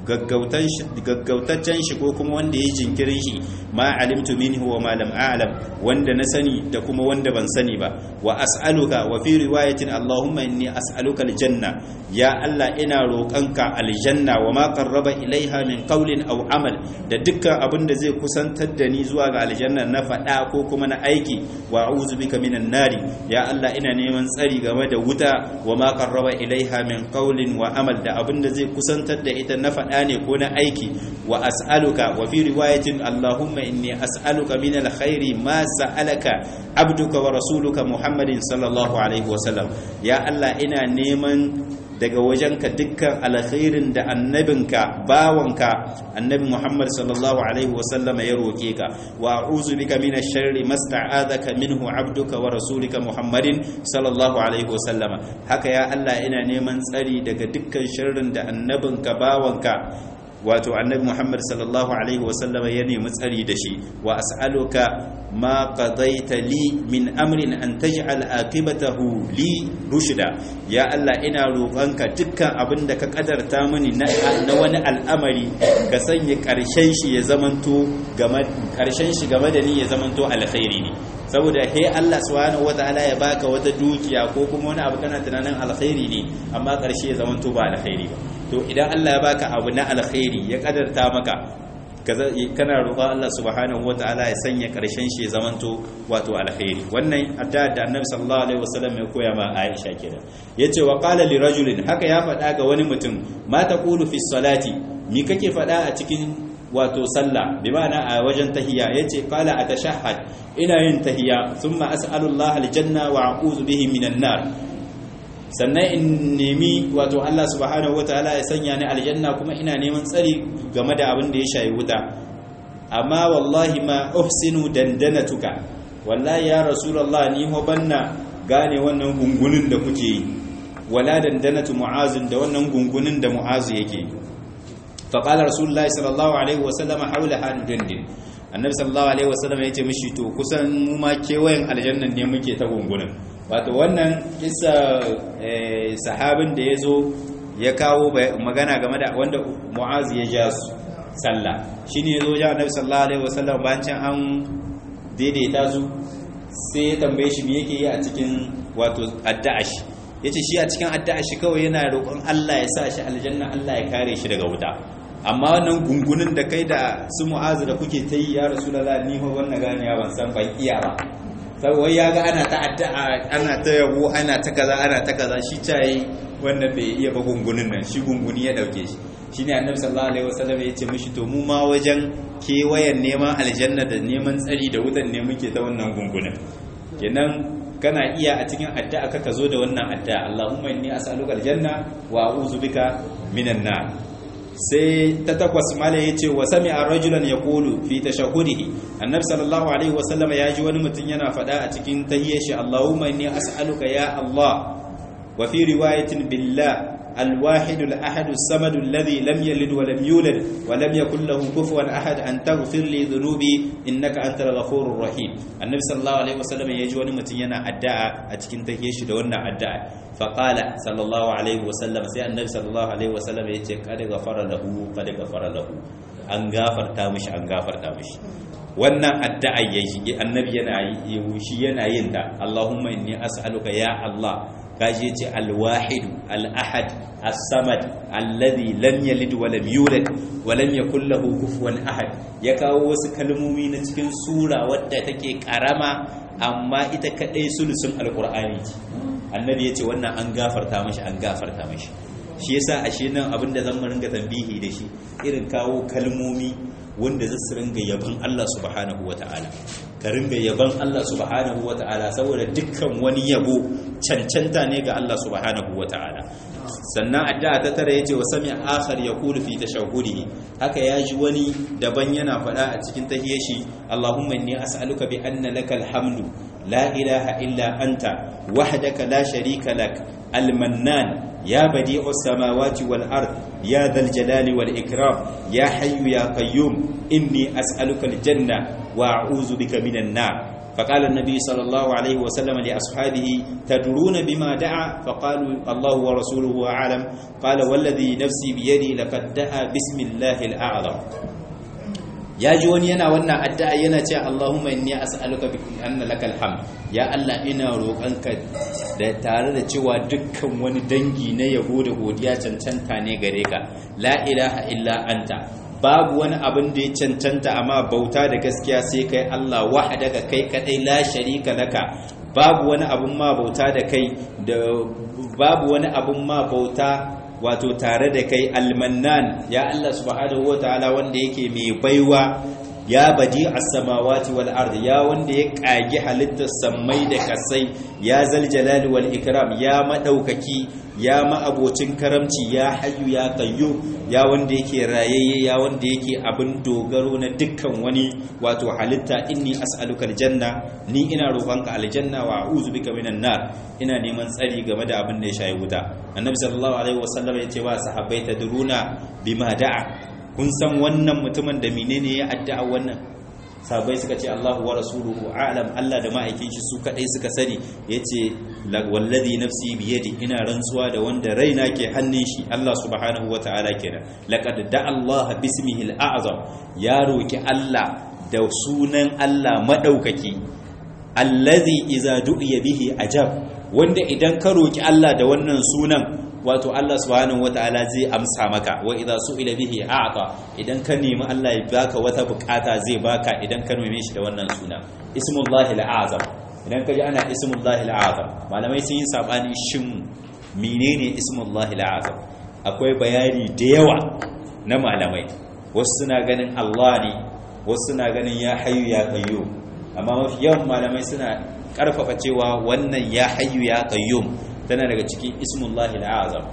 gaggautaccen shi ko kuma wanda ya jinkirin shi ma alimtu minhu wa ma lam a'lam wanda na sani da kuma wanda ban sani ba wa as'aluka wa fi riwayatin allahumma inni as'aluka aljanna ya allah ina roƙanka aljanna wa ma qarraba ilaiha min qawlin aw amal da dukkan abin da zai kusantar da ni zuwa ga aljanna na faɗa ko kuma na aiki wa a'udhu bika minan nari ya allah ina neman tsari game da wuta wa ma qarraba ilaiha min qawlin wa amal da abin da zai kusantar da ita na faɗa ne ko na aiki wa as'aluka wa fi riwayatin allahumma inni as'aluka min alkhairi ma sa'alaka abduka wa rasuluka muhammadin sallallahu alaihi wa sallam ya allah ina neman daga wajenka dukkan alkhairin da annabinka bawanka annabi Muhammad sallallahu alaihi wasallam ya roke ka wa a'udhu bika minash sharri masta'adaka minhu 'abduka wa rasulika Muhammadin sallallahu alaihi wasallam haka ya Allah ina neman tsari daga dukkan sharrin da annabinka bawanka wato annabi Muhammad sallallahu alaihi wasallama ya nemi tsari da shi wa as'aluka ma qadaita li min amrin an taj'al aqibatahu li rushda ya Allah ina roƙonka dukkan abin da ka kadarta mini na wani al'amari ka sanya ƙarshen shi ya zamanto game ƙarshen shi game da ni ya zamanto alkhairi ne saboda he Allah subhanahu wataala ya baka wata dukiya ko kuma wani abu kana tunanin alkhairi ne amma ƙarshe ya zamanto ba alkhairi ba to idan Allah ya baka abu na alkhairi ya kadarta maka kana roƙon Allah subhanahu wataala ya sanya ƙarshen shi ya zamanto wato alkhairi wannan addu'a da Annabi sallallahu alaihi wasallam ya koya ma Aisha kenan yace wa qala li rajulin haka ya faɗa ga wani mutum ma taqulu fi salati mi kake faɗa a cikin wato sallah bi ma'ana a wajen tahiyya yace qala atashahhad ina yin tahiyya thumma as'alullaha aljanna wa a'udhu bihi minan nar sannan in nemi wato Allah subhanahu wataala ya sanya ni aljanna kuma ina neman tsari game da abin da ya shayi wuta amma wallahi ma uhsinu dandanatuka wallahi ya rasulullah ni ho banna gane wannan gungunin da kuke yi wala dandanatu mu'azin da wannan gungunin da mu'azu yake yi fa qala rasulullahi sallallahu alaihi wasallam hawlaha nudandin annabi sallallahu alaihi wasallam ya ce mishi to kusan mu ma kewayen aljannan ne muke ta gungunin wato wannan kisa sahabin da ya zo ya kawo magana game da wanda mu'az ya ja su sallah shi ne ya zo ja annabi sallallahu alaihi wasallam bayan an daidaita su sai ya tambaye shi me yake yi a cikin wato addu'ashi yace shi a cikin addu'ashi kawai yana roƙon Allah ya sa shi aljanna Allah ya kare shi daga wuta amma wannan gungunin da kai da su mu'azu da kuke ta yi ya rasulullah ni fa wannan gane ya ban san ban iya ba wai ya ga ana ta addu'a ana ta yabo ana ta kaza ana ta kaza shi tayi wannan bai iya ba gungunin nan shi gunguni ya dauke shi shine annabi sallallahu alaihi wasallam ya ce mishi to mu ma wajen kewayen neman aljanna da neman tsari da wutan ne muke ta wannan gungunin kenan kana iya a cikin addu'a ka zo da wannan addu'a Allahumma inni as'aluka aljanna wa a'udhu bika minan nar sai ta takwas mala ya ce wa sami a rajulan ya kulu fi ta shahudihi annabi sallallahu alaihi wasallam ya ji wani mutum yana faɗa a cikin tahiyyar shi Allahumma inni as'aluka ya Allah wa fi riwayatin billah الواحد الأحد الصمد الذي لم يلد ولم يولد ولم يكن له كفوا أحد أن تغفر لي ذنوبي إنك أنت الغفور الرحيم النبي صلى الله عليه وسلم يجي wani mutum yana addu'a a cikin tahiyar shi da wannan addu'a faqala sallallahu alaihi wasallam sai annabi sallallahu alaihi wasallam ya ce kad ghafara lahu kad ghafara lahu an gafarta mishi an gafarta mishi wannan addu'a yayi annabi yana yi shi yana yin ta Allahumma inni as'aluka ya Allah kaji yace al-wahid al-ahad as-samad alladhi lam yalid wa lam yulad wa lam yakul lahu kufuwan ahad ya kawo wasu kalmomi na cikin sura wadda take karama amma ita kadai sulusun alqur'ani ce annabi yace wannan an gafarta mashi an gafarta mashi shi yasa ashe nan abinda zan mu ringa tambihi da shi irin kawo kalmomi wanda zai su ringa yaban Allah subhanahu wata'ala ka ringa yaban Allah subhanahu wata'ala saboda dukkan wani yabo cancanta ne ga Allah subhanahu wata'ala sannan addu'a ta tare yace wa sami akhar yaqulu fi tashahhudihi haka yaji wani daban yana faɗa a cikin tahiyar shi Allahumma inni as'aluka bi anna lakal hamdu la ilaha illa anta wahdaka la sharika lak al-mannan يا بديع السماوات والأرض يا ذا الجلال والإكرام يا حي يا قيوم إني أسألك الجنة وأعوذ بك من النار فقال النبي صلى الله عليه وسلم لأصحابه تدرون بما دعا فقالوا الله ورسوله أعلم قال والذي نفسي بيدي لقد دعا بسم الله الأعظم ya ji wani yana wannan addu'a yana ce Allahumma inni as'aluka bi anna lakal hamd ya Allah ina roƙonka da tare da cewa dukkan wani dangi na yabo da godiya cancanta ne gare ka la ilaha illa anta babu wani abin da ya cancanta amma bauta da gaskiya sai kai Allah wahdaka kai kadai la sharika laka babu wani abin ma bauta da kai da babu wani abin ma bauta wato tare da kai almannan ya Allah subhanahu wataala wanda yake mai baiwa ya badi as-samawati wal ardi ya wanda ya kage halittar sammai da kasai ya zal jalali wal ikram ya madaukaki ya ma'abocin karamci ya hayyu ya qayyu ya wanda yake rayayye ya wanda yake abin dogaro na dukkan wani wato halitta inni as'aluka aljanna ni ina roƙonka aljanna wa a'udhu bika minan nar ina neman tsari game da abin da ya shayi wuta annabi sallallahu alaihi wasallam ya ce wa sahabbai tadruna bima da'a kun san wannan mutumin da menene ya addu'a wannan sabai suka ce Allahu wa rasuluhu a'lam Allah da ma'aikin shi su kadai suka sani yace wallazi nafsi bi yadi ina rantsuwa da wanda raina ke hannun shi Allah subhanahu wataala kenan laqad da'a Allah bismihi al-a'zam ya roki Allah da sunan Allah madaukaki allazi iza du'iya bihi ajab wanda idan ka roki Allah da wannan sunan wato Allah subhanahu wataala zai amsa maka wa idza su'ila bihi a'ta idan ka nemi Allah ya baka wata bukata zai baka idan ka neme shi da wannan suna ismullahi al'azam idan ka ji ana ismullahi al'azam malamai sun yi sabani shin menene ismullahi al'azam akwai bayani da yawa na malamai wasu suna ganin Allah ne wasu suna ganin ya hayyu ya qayyum amma mafi yawan malamai suna karfafa cewa wannan ya hayyu ya qayyum tana daga cikin ismullahi al'azam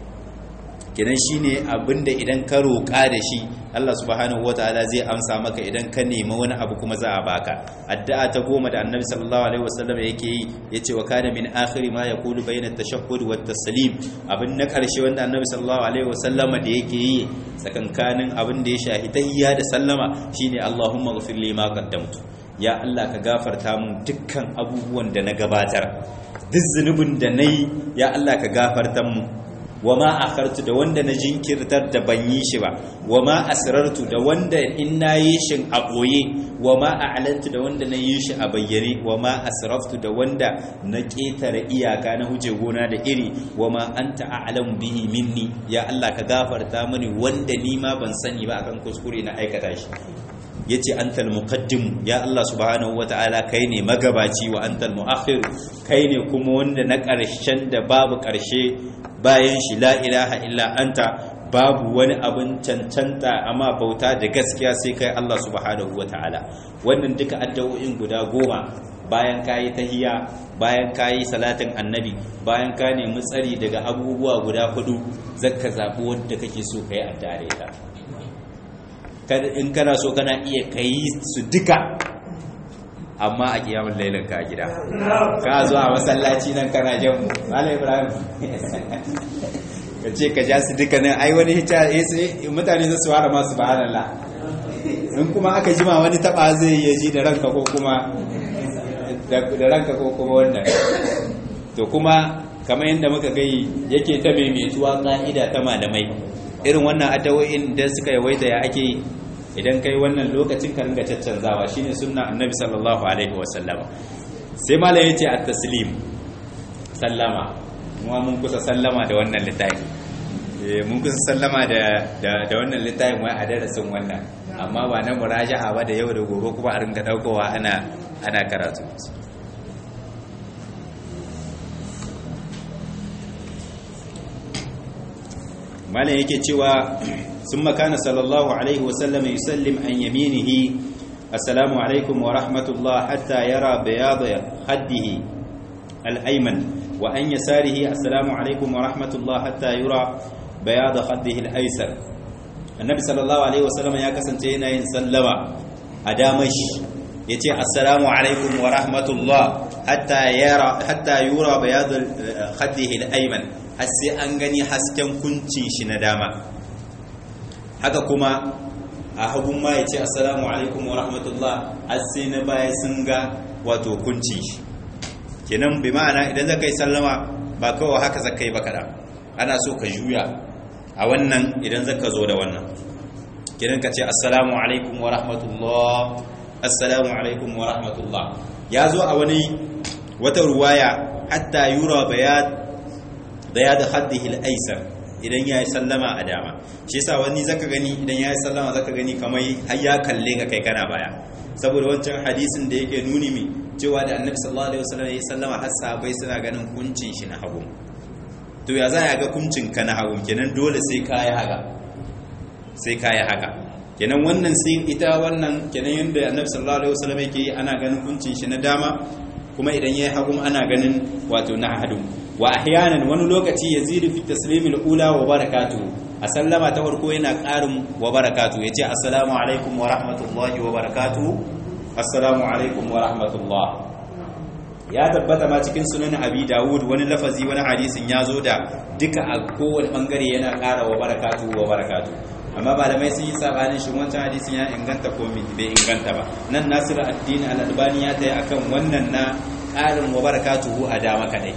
kenan shine abinda idan ka roƙa da shi Allah subhanahu wataala zai amsa maka idan ka nemi wani abu kuma za a baka addu'a ta goma da annabi sallallahu alaihi wasallam yake yi yace wa kana min akhiri ma yaqulu bayna at-tashahhud wa at-taslim abin na karshe wanda annabi sallallahu alaihi wasallam da yake yi tsakankanin abin da ya shahi tahiyya da sallama shine Allahumma ghfir li ma qaddamtu ya Allah ka gafarta mun dukkan abubuwan da na gabatar duk zunubin da nayi ya Allah ka gafarta mun wa ma akhartu da wanda na jinkirtar da ban yi shi ba wa ma asrartu da wanda in na yi shi a boye wa ma a'lantu da wanda na yi shi a bayyane wa ma asraftu da wanda na ketare iyaka na huje gona da iri wa ma anta a'lamu bihi minni ya Allah ka gafarta mini wanda ni ma ban sani ba akan kuskure na aikata shi yace antal muqaddim ya Allah subhanahu wataala kai ne magabaci wa antal muakhir kai ne kuma wanda na ƙarshen da babu ƙarshe bayan shi la ilaha illa anta babu wani abin cancanta amma bauta da gaskiya sai kai Allah subhanahu wataala wannan duka addu'o'in guda goma bayan kayi tahiyya bayan kayi salatin annabi bayan ka nemi tsari daga abubuwa guda hudu zakka zabi wanda kake so kai addu'a da ita in kana so kana iya kai su duka amma a kiyamun lailan ka gida ka zo a masallaci nan kana jan malam ibrahim ka ce ka ja su duka nan ai wani hita mutane za su fara masu subhanallah in kuma aka jima wani taba zai yi ji da ranka ko kuma da ranka ko kuma wannan to kuma kamar yadda muka gai yake ta maimaituwa ka'ida ta malamai irin wannan addawo'in da suka yawaita ya ake idan kai wannan lokacin ka ringa caccanzawa shine sunna annabi sallallahu alaihi wasallama sai mala yace at-taslim sallama kuma mun kusa sallama da wannan littafi eh mun kusa sallama da da wannan littafin wai a darasin wannan amma ba na muraja'a ba da yau da gobe kuma a ringa daukowa ana ana karatu malam yake cewa sun makana sallallahu alaihi wasallam yusallim an yaminihi assalamu alaikum wa rahmatullah hatta yara bayada haddihi al-ayman wa an yasarihi assalamu alaikum wa rahmatullah hatta yura bayada haddihi al-aysar annabi sallallahu alaihi wasallam ya kasance yana yin sallama a damashi yace assalamu alaikum wa rahmatullah hatta yara hatta yura bayada haddihi al-ayman har sai an gani hasken kuncin shi na dama haka kuma a hagun ma ya ce assalamu alaikum wa rahmatullah har sai na baya sun ga wato kuncin shi kenan bi ma'ana idan zaka yi sallama ba kawai haka zaka yi ba kada ana so ka juya a wannan idan zaka zo da wannan kenan ka ce assalamu alaikum wa rahmatullah assalamu alaikum wa rahmatullah ya zo a wani wata ruwaya hatta yura bayat da ya da haddihi al-aisar idan ya yi sallama a dama shi yasa wani zaka gani idan ya yi sallama zaka gani kamar har ya kalle ka kai kana baya saboda wancan hadisin da yake nuni mi cewa da annabi sallallahu alaihi wasallam ya yi sallama har sahabbai suna ganin kuncin shi na hagu to ya za ya ga kuncin ka na hagu kenan dole sai ka yi haka sai ka yi haka kenan wannan sai ita wannan kenan yanda annabi sallallahu alaihi wasallam yake yi ana ganin kuncin shi na dama kuma idan ya yi hagu ana ganin wato na hadu wa ahyanan wani lokaci yazidu fi taslimil ula wa barakatuhu a sallama ta farko yana ƙarin wa barakatuhu yace assalamu alaikum wa rahmatullahi wa barakatuhu assalamu alaikum wa rahmatullah ya tabbata ma cikin sunan abi dawud wani lafazi wani hadisin ya zo da duka a kowane bangare yana ƙara wa barakatuhu wa barakatuhu amma malamai sun yi sabanin shi wancan hadisin ya inganta ko bai inganta ba nan nasiru addini al-albani ya tayi akan wannan na ƙarin wa barakatuhu a dama kadai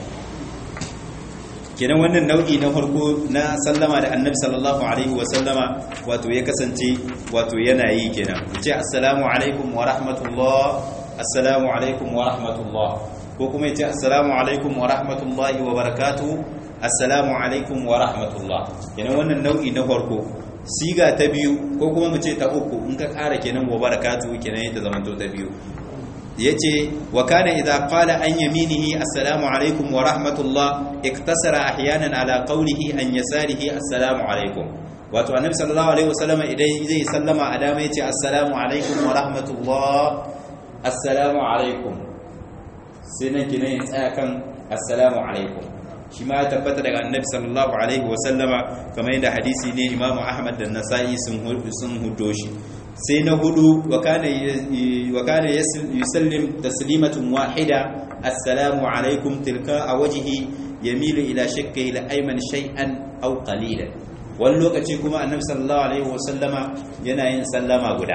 kenan wannan nau'i na farko na sallama da annabi sallallahu alaihi wa sallama wato ya kasance wato yana yi kenan ce assalamu alaikum wa rahmatullah assalamu alaikum wa rahmatullah ko kuma ya ce assalamu alaikum wa rahmatullahi wa barakatuhu assalamu alaikum wa rahmatullah kenan wannan nau'i na farko siga ta biyu ko kuma mu ce ta uku in ka ƙara kenan wa barakatuhu kenan yadda zamanto ta biyu yace wa kana idza qala an yaminihi assalamu alaikum wa rahmatullah iktasara ahyanan ala qawlihi an yasarihi assalamu alaikum wato annabi sallallahu alaihi wasallam idan zai sallama a dama yace assalamu alaikum wa rahmatullah assalamu alaikum sai nan kina ya tsaya kan assalamu alaikum shi ma ya tabbata daga annabi sallallahu alaihi wasallama kamar yadda hadisi ne imamu ahmad da nasa'i sun sun hudo shi sai na hudu wa kana yusallim taslimatun wahida assalamu alaikum tilka a wajihi yamilu ila shakka ila ayman shay'an aw qalilan wani lokaci kuma annabi sallallahu alaihi wasallama yana yin sallama guda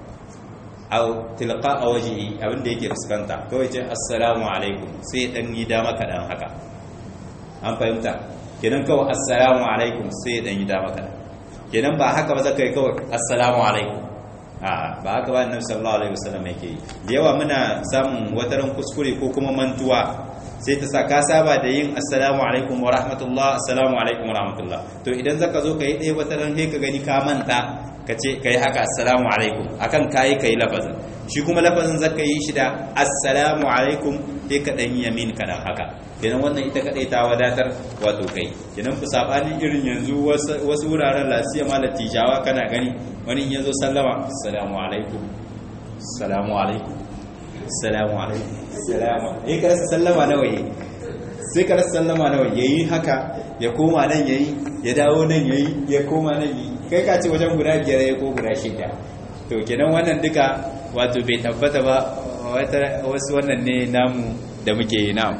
aw tilqa a wajihi abinda yake fuskanta kawai ce assalamu alaikum sai dan yi dama kadan haka an fahimta kenan kawai assalamu alaikum sai dan yi dama kadan kenan ba haka ba zaka yi kawai assalamu alaikum ba haka ba annabi sallallahu alaihi wasallam yake yi da yawa muna samun wataran kuskure ko kuma mantuwa sai ta sa ka saba da yin assalamu alaikum wa rahmatullah assalamu alaikum wa rahmatullah to idan zaka zo ka yi ɗaya wataran sai ka gani ka manta ka ce ka yi haka assalamu alaikum akan kayi ka yi lafazin shi kuma lafazin zaka yi shi da assalamu alaikum sai ka ɗan yamin ka dan haka kenan wannan ita kadai ta wadatar wato kai kenan ku sabanin irin yanzu wasu wuraren lasiya ma latijawa kana gani wani in yazo sallama assalamu alaikum assalamu alaikum assalamu alaikum assalamu eh ka rasa sallama nawa yayi sai ka rasa sallama nawa yayi haka ya koma nan yayi ya dawo nan yayi ya koma nan yayi kai ka ce wajen guda biyar yayi ko guda shida to kenan wannan duka wato bai tabbata ba wasu wannan ne namu da muke yi namu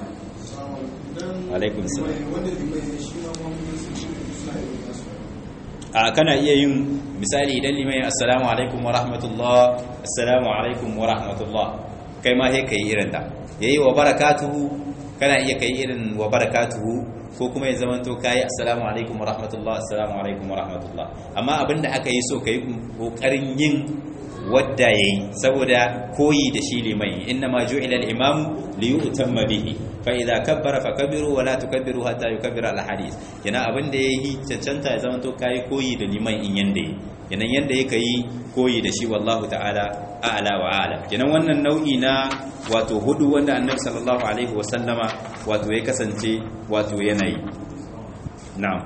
alaikun salam a kana iya yin misali idan limai assalamu alaikum wa rahmatullah assalamu alaikum wa rahmatullah kai ma sai kai irin ta yayi wa barakatuhu kana iya kai irin wa barakatuhu ko kuma ya zamanto kai assalamu alaikum wa rahmatullah assalamu alaikum wa rahmatullah amma abinda aka yi so kai kokarin yin wadda yayi saboda koyi da shi limai inna ma ju'ila al-imam li yu'tamma bihi fa idza kabbara fakabbiru wa la tukabbiru hatta yukabbira al-hadith yana abin da yayi cancanta ya zama to kai koyi da liman in yanda yi kenan yanda yake yi koyi da shi wallahu ta'ala a'la wa a'lam kenan wannan nau'i na wato hudu wanda annabi sallallahu alaihi wa sallama wato ya kasance wato yanayi na'am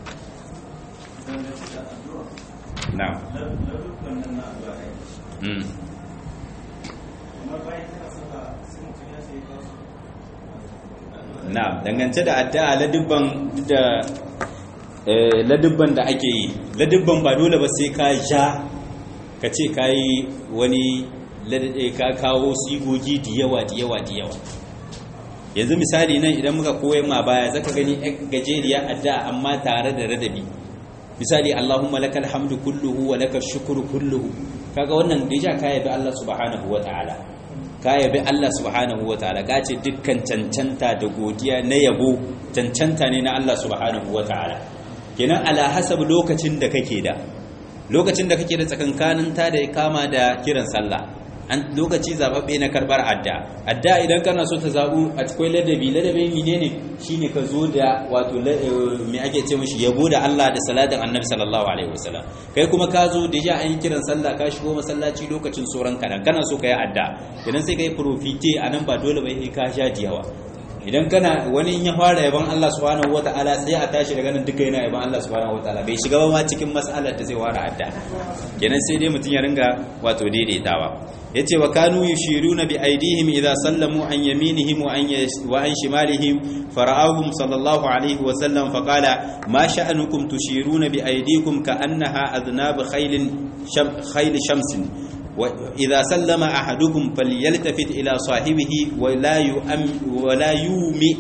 na'am na dangance da addu'a ladubban da ladubban da ake yi ladubban ba dole ba sai ka ja ka ce ka yi wani ka kawo sigogi da yawa da yawa da yawa yanzu misali nan idan muka koya ma baya zaka gani gajeriya addu'a amma tare da radabi misali Allahumma lakal hamdu kulluhu wa lakal shukru kulluhu kaga wannan deja ka yabi Allah subhanahu wataala ka yabi Allah subhanahu wataala ka ce dukkan cancanta da godiya na yabo cancanta ne na Allah subhanahu wataala kenan ala hasab lokacin da kake da lokacin da kake da tsakankanin ta da kama da kiran sallah an lokaci zababbe na karbar adda adda idan kana so ta zabu a cikin ladabi ladabi menene shine ka zo da wato me ake ce mishi yabo da Allah da salatin annabi sallallahu alaihi wasallam kai kuma ka zo da ja an yi kiran sallah ka shigo masallaci lokacin soran kadan kana so ka yi adda idan sai kai profite anan ba dole ba ka sha jiyawa idan kana wani in ya fara yaban Allah subhanahu wataala sai a tashi daga nan duka yana yaban Allah subhanahu wataala bai shiga ba ma cikin mas'alar da zai fara adda kenan sai dai mutun ya ringa wato daidaitawa yace wa kanu yushiruna bi aydihim idza sallamu an yaminihim wa an wa an shimalihim fara'ahum sallallahu alaihi wa sallam fa qala ma sha'anukum tushiruna bi aydikum ka annaha adnab khaylin khayl shamsin وإذا سلم أحدكم فليلتفت إلى صاحبه ولا يؤم ولا يومي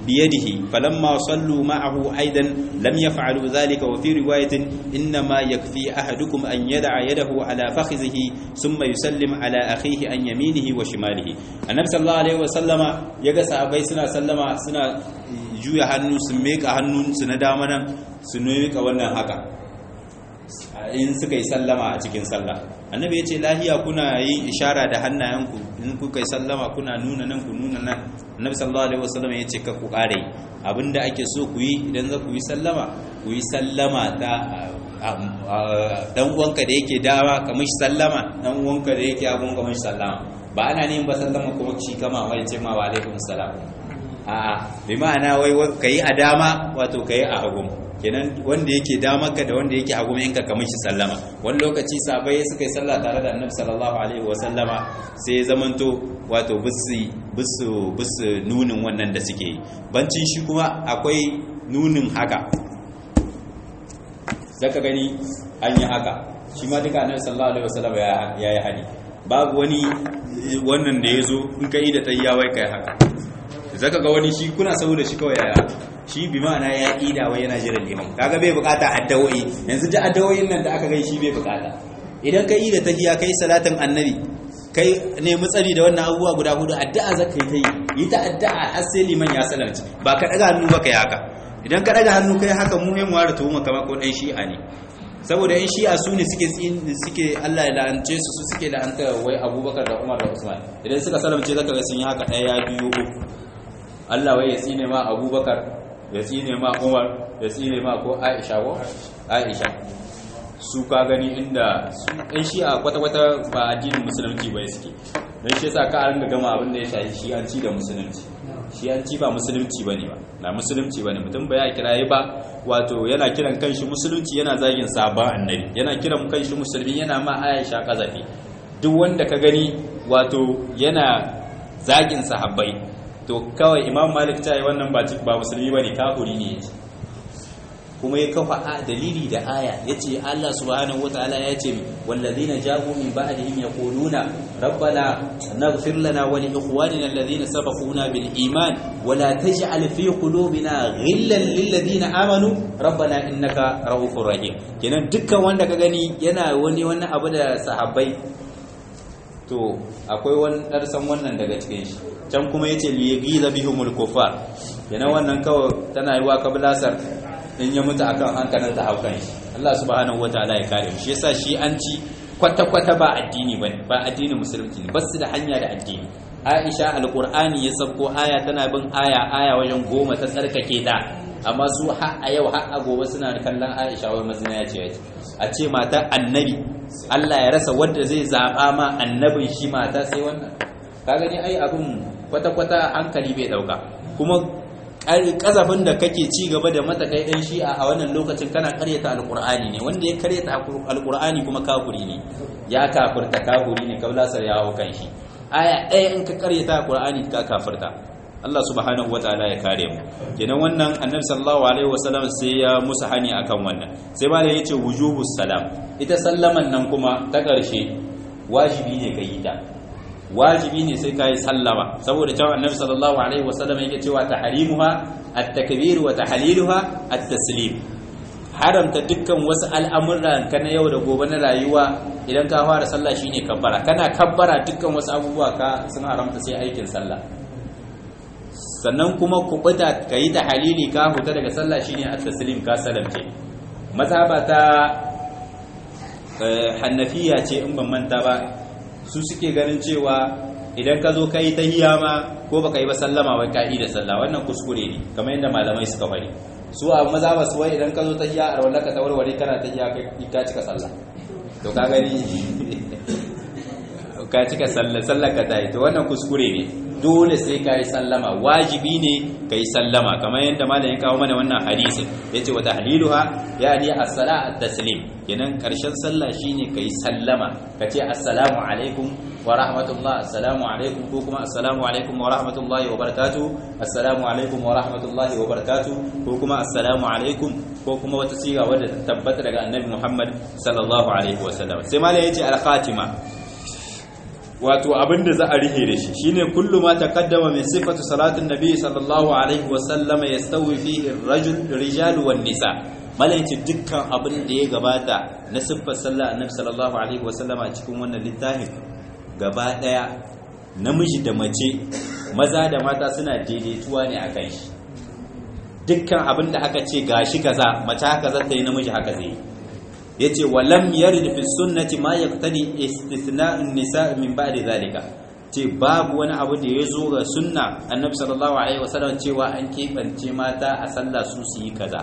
بيده فلما صلوا معه أيضا لم يفعلوا ذلك وفي رواية إنما يكفي أحدكم أن يدع يده على فخذه ثم يسلم على أخيه عن يمينه وشماله النبي صلى الله عليه وسلم يقى صحابي سنة سلم سنة juya hannu su meka hannunsu na dama nan su meka wannan haka in suka yi sallama a cikin sallah annabi ya ce lahiya kuna yin ishara da hannayenku in kuka yi sallama kuna nuna nan ku nuna nan annabi sallallahu alaihi wasallam ya ce ka ku kare abinda ake so ku yi idan za ku yi sallama ku yi sallama ta dan uwanka da yake dawa kamar shi sallama dan uwanka da yake abun kamar shi sallama ba ana neman ba sallama kuma shi kama wai ce ma wa alaikum salam a'a bi ma'ana wai kai a dama wato kai a hagu kenan wanda yake damarka da wanda yake hagu yanka kamar shi sallama wani lokaci sabai suka yi sallah tare da annabi sallallahu alaihi wa sallama sai ya zamanto wato bisu bisu bisu nunin wannan da suke yi bancin shi kuma akwai nunin haka zaka gani an yi haka shi ma duka annabi sallallahu alaihi wa sallama ya yi hadi babu wani wannan da ya zo in ka yi da tayyawai kai haka zaka ga wani shi kuna saboda shi kawai yaya shi bi ma'ana ya ida wai yana jiran liman kaga bai bukata addawoyi yanzu da addawoyin nan da aka gai shi bai bukata idan ka yi da tahiya kai salatin annabi kai nemi tsari da wannan abubuwa guda hudu addu'a zaka yi ta yi yi ta addu'a har sai liman ya salarci ba ka daga hannu ba kai haka idan ka daga hannu kai haka mu mu ware tuhuma kama ko dan shi'a ne saboda yan shi'a su ne suke suke Allah ya la'ance su su suke la'anta wai Abubakar da Umar da Usman idan suka salamce zaka ga sun yi haka ɗaya biyu uku Allah wai ya tsine ma Abubakar ya tsine ma Umar ya tsine ma ko Aisha ko Aisha su ka gani inda ɗan shi'a kwata-kwata ba addinin musulunci ba suke don shi yasa ka an ga gama abin da ya shafi shi'anci da musulunci shi'anci ba musulunci ba ne ba na musulunci ba ne mutum ba ya kiraye ba wato yana kiran kanshi musulunci yana zagin sabon annabi yana kiran kanshi musulmi yana ma aisha kazafi duk wanda ka gani wato yana zagin sahabbai to kawai imam malik ta yi wannan ba musulmi ba ne kafuri ne yace kuma ya kafa dalili da aya yace Allah subhanahu wataala yace wallazina jabu min ba'dihim yaquluna rabbana naghfir lana wa li ikhwanina alladhina sabaquna bil iman wa la taj'al fi qulubina ghillan lil ladina amanu rabbana innaka ra'ufur rahim kenan dukkan wanda ka gani yana wani wannan abu da sahabbai to akwai wani darsan wannan daga cikin shi can kuma yace li yaghiza bihumul kufar kenan wannan kawai tana yi wa kablasar in ya mutu akan hankalin ta haukan shi Allah subhanahu wataala ya kare shi yasa shi an ci kwata-kwata ba addini bane ba addinin musulunci ne basu da hanya da addini Aisha alqur'ani ya sabko aya tana bin aya aya wajen goma ta tsarkake ta amma su har a yau har a gobe suna kallon Aisha wai mazina ya ce a ce mata annabi Allah ya rasa wanda zai zaba ma annabin shi mata sai wannan ka gani ai abun kwata-kwata hankali bai dauka kuma kazafin da kake ci gaba da mata kai dan shi'a a wannan lokacin kana karyata alqur'ani ne wanda ya karyata alqur'ani kuma kafiri ne ya kafirta kafiri ne kablasar ya hawo kan shi aya ɗaya in ka karyata alqur'ani ka kafirta Allah subhanahu wataala ya kare mu kenan wannan annabi sallallahu alaihi wasallam sai ya musu hani akan wannan sai ba da yace wujubus salam ita sallaman nan kuma ta ƙarshe wajibi ne kai ta wajibi ne sai kai sallama saboda cewa annabi sallallahu alaihi wasallam yake cewa tahrimuha at-takbir wa tahliluha at-taslim haramta dukkan wasu al'amuran ka na yau da gobe na rayuwa idan ka fara sallah shine kabbara kana kabbara dukkan wasu abubuwa ka sun haramta sai aikin sallah sannan kuma kubuta kai da halili ka huta daga sallah shine at-taslim ka salamce mazhaba ta hannafiya ce in ban manta ba su suke ganin cewa idan ka zo ka yi tahiyya ma ko baka yi ba sallama wai ka yi da sallah wannan kuskure ne kamar yadda malamai suka fari su a maza ba su wai idan ka zo tahiyya a rawar ka ta warware kana tahiyya ka cika sallah to ka gani ka cika sallah sallah ka ta yi to wannan kuskure ne dole sai ka yi sallama wajibi ne ka yi sallama kamar yadda malam ya kawo mana wannan hadisin ya ce wa tahliluha ya ni as-sala at-taslim kenan karshen sallah shine ka yi sallama ka ce assalamu alaikum wa rahmatullah assalamu alaikum ko kuma assalamu alaikum wa rahmatullahi wa barakatuh assalamu alaikum wa rahmatullahi wa barakatuh ko kuma assalamu alaikum ko kuma wata siga wadda ta tabbata daga annabi Muhammad sallallahu alaihi wa sallam sai malam ya ce al-khatima wato abinda za a rihe da shi shine kullu ma taqaddama min sifatu salatin nabi sallallahu alaihi wa sallama yastawi fihi ar-rajul rijal wan nisa malaici dukkan abin da ya gabata na siffar sallah annabi sallallahu alaihi wa sallama cikin wannan littafin gaba daya namiji da mace maza da mata suna daidaituwa ne akan shi dukkan abin da aka ce gashi kaza mace haka za ta yi namiji haka zai yi yace walam yarid fi sunnati ma yaqtadi istithna'un nisa min ba'di zalika ce babu wani abu da ya zo ga sunna annabi sallallahu alaihi wasallam cewa an keɓance mata a sallah su su yi kaza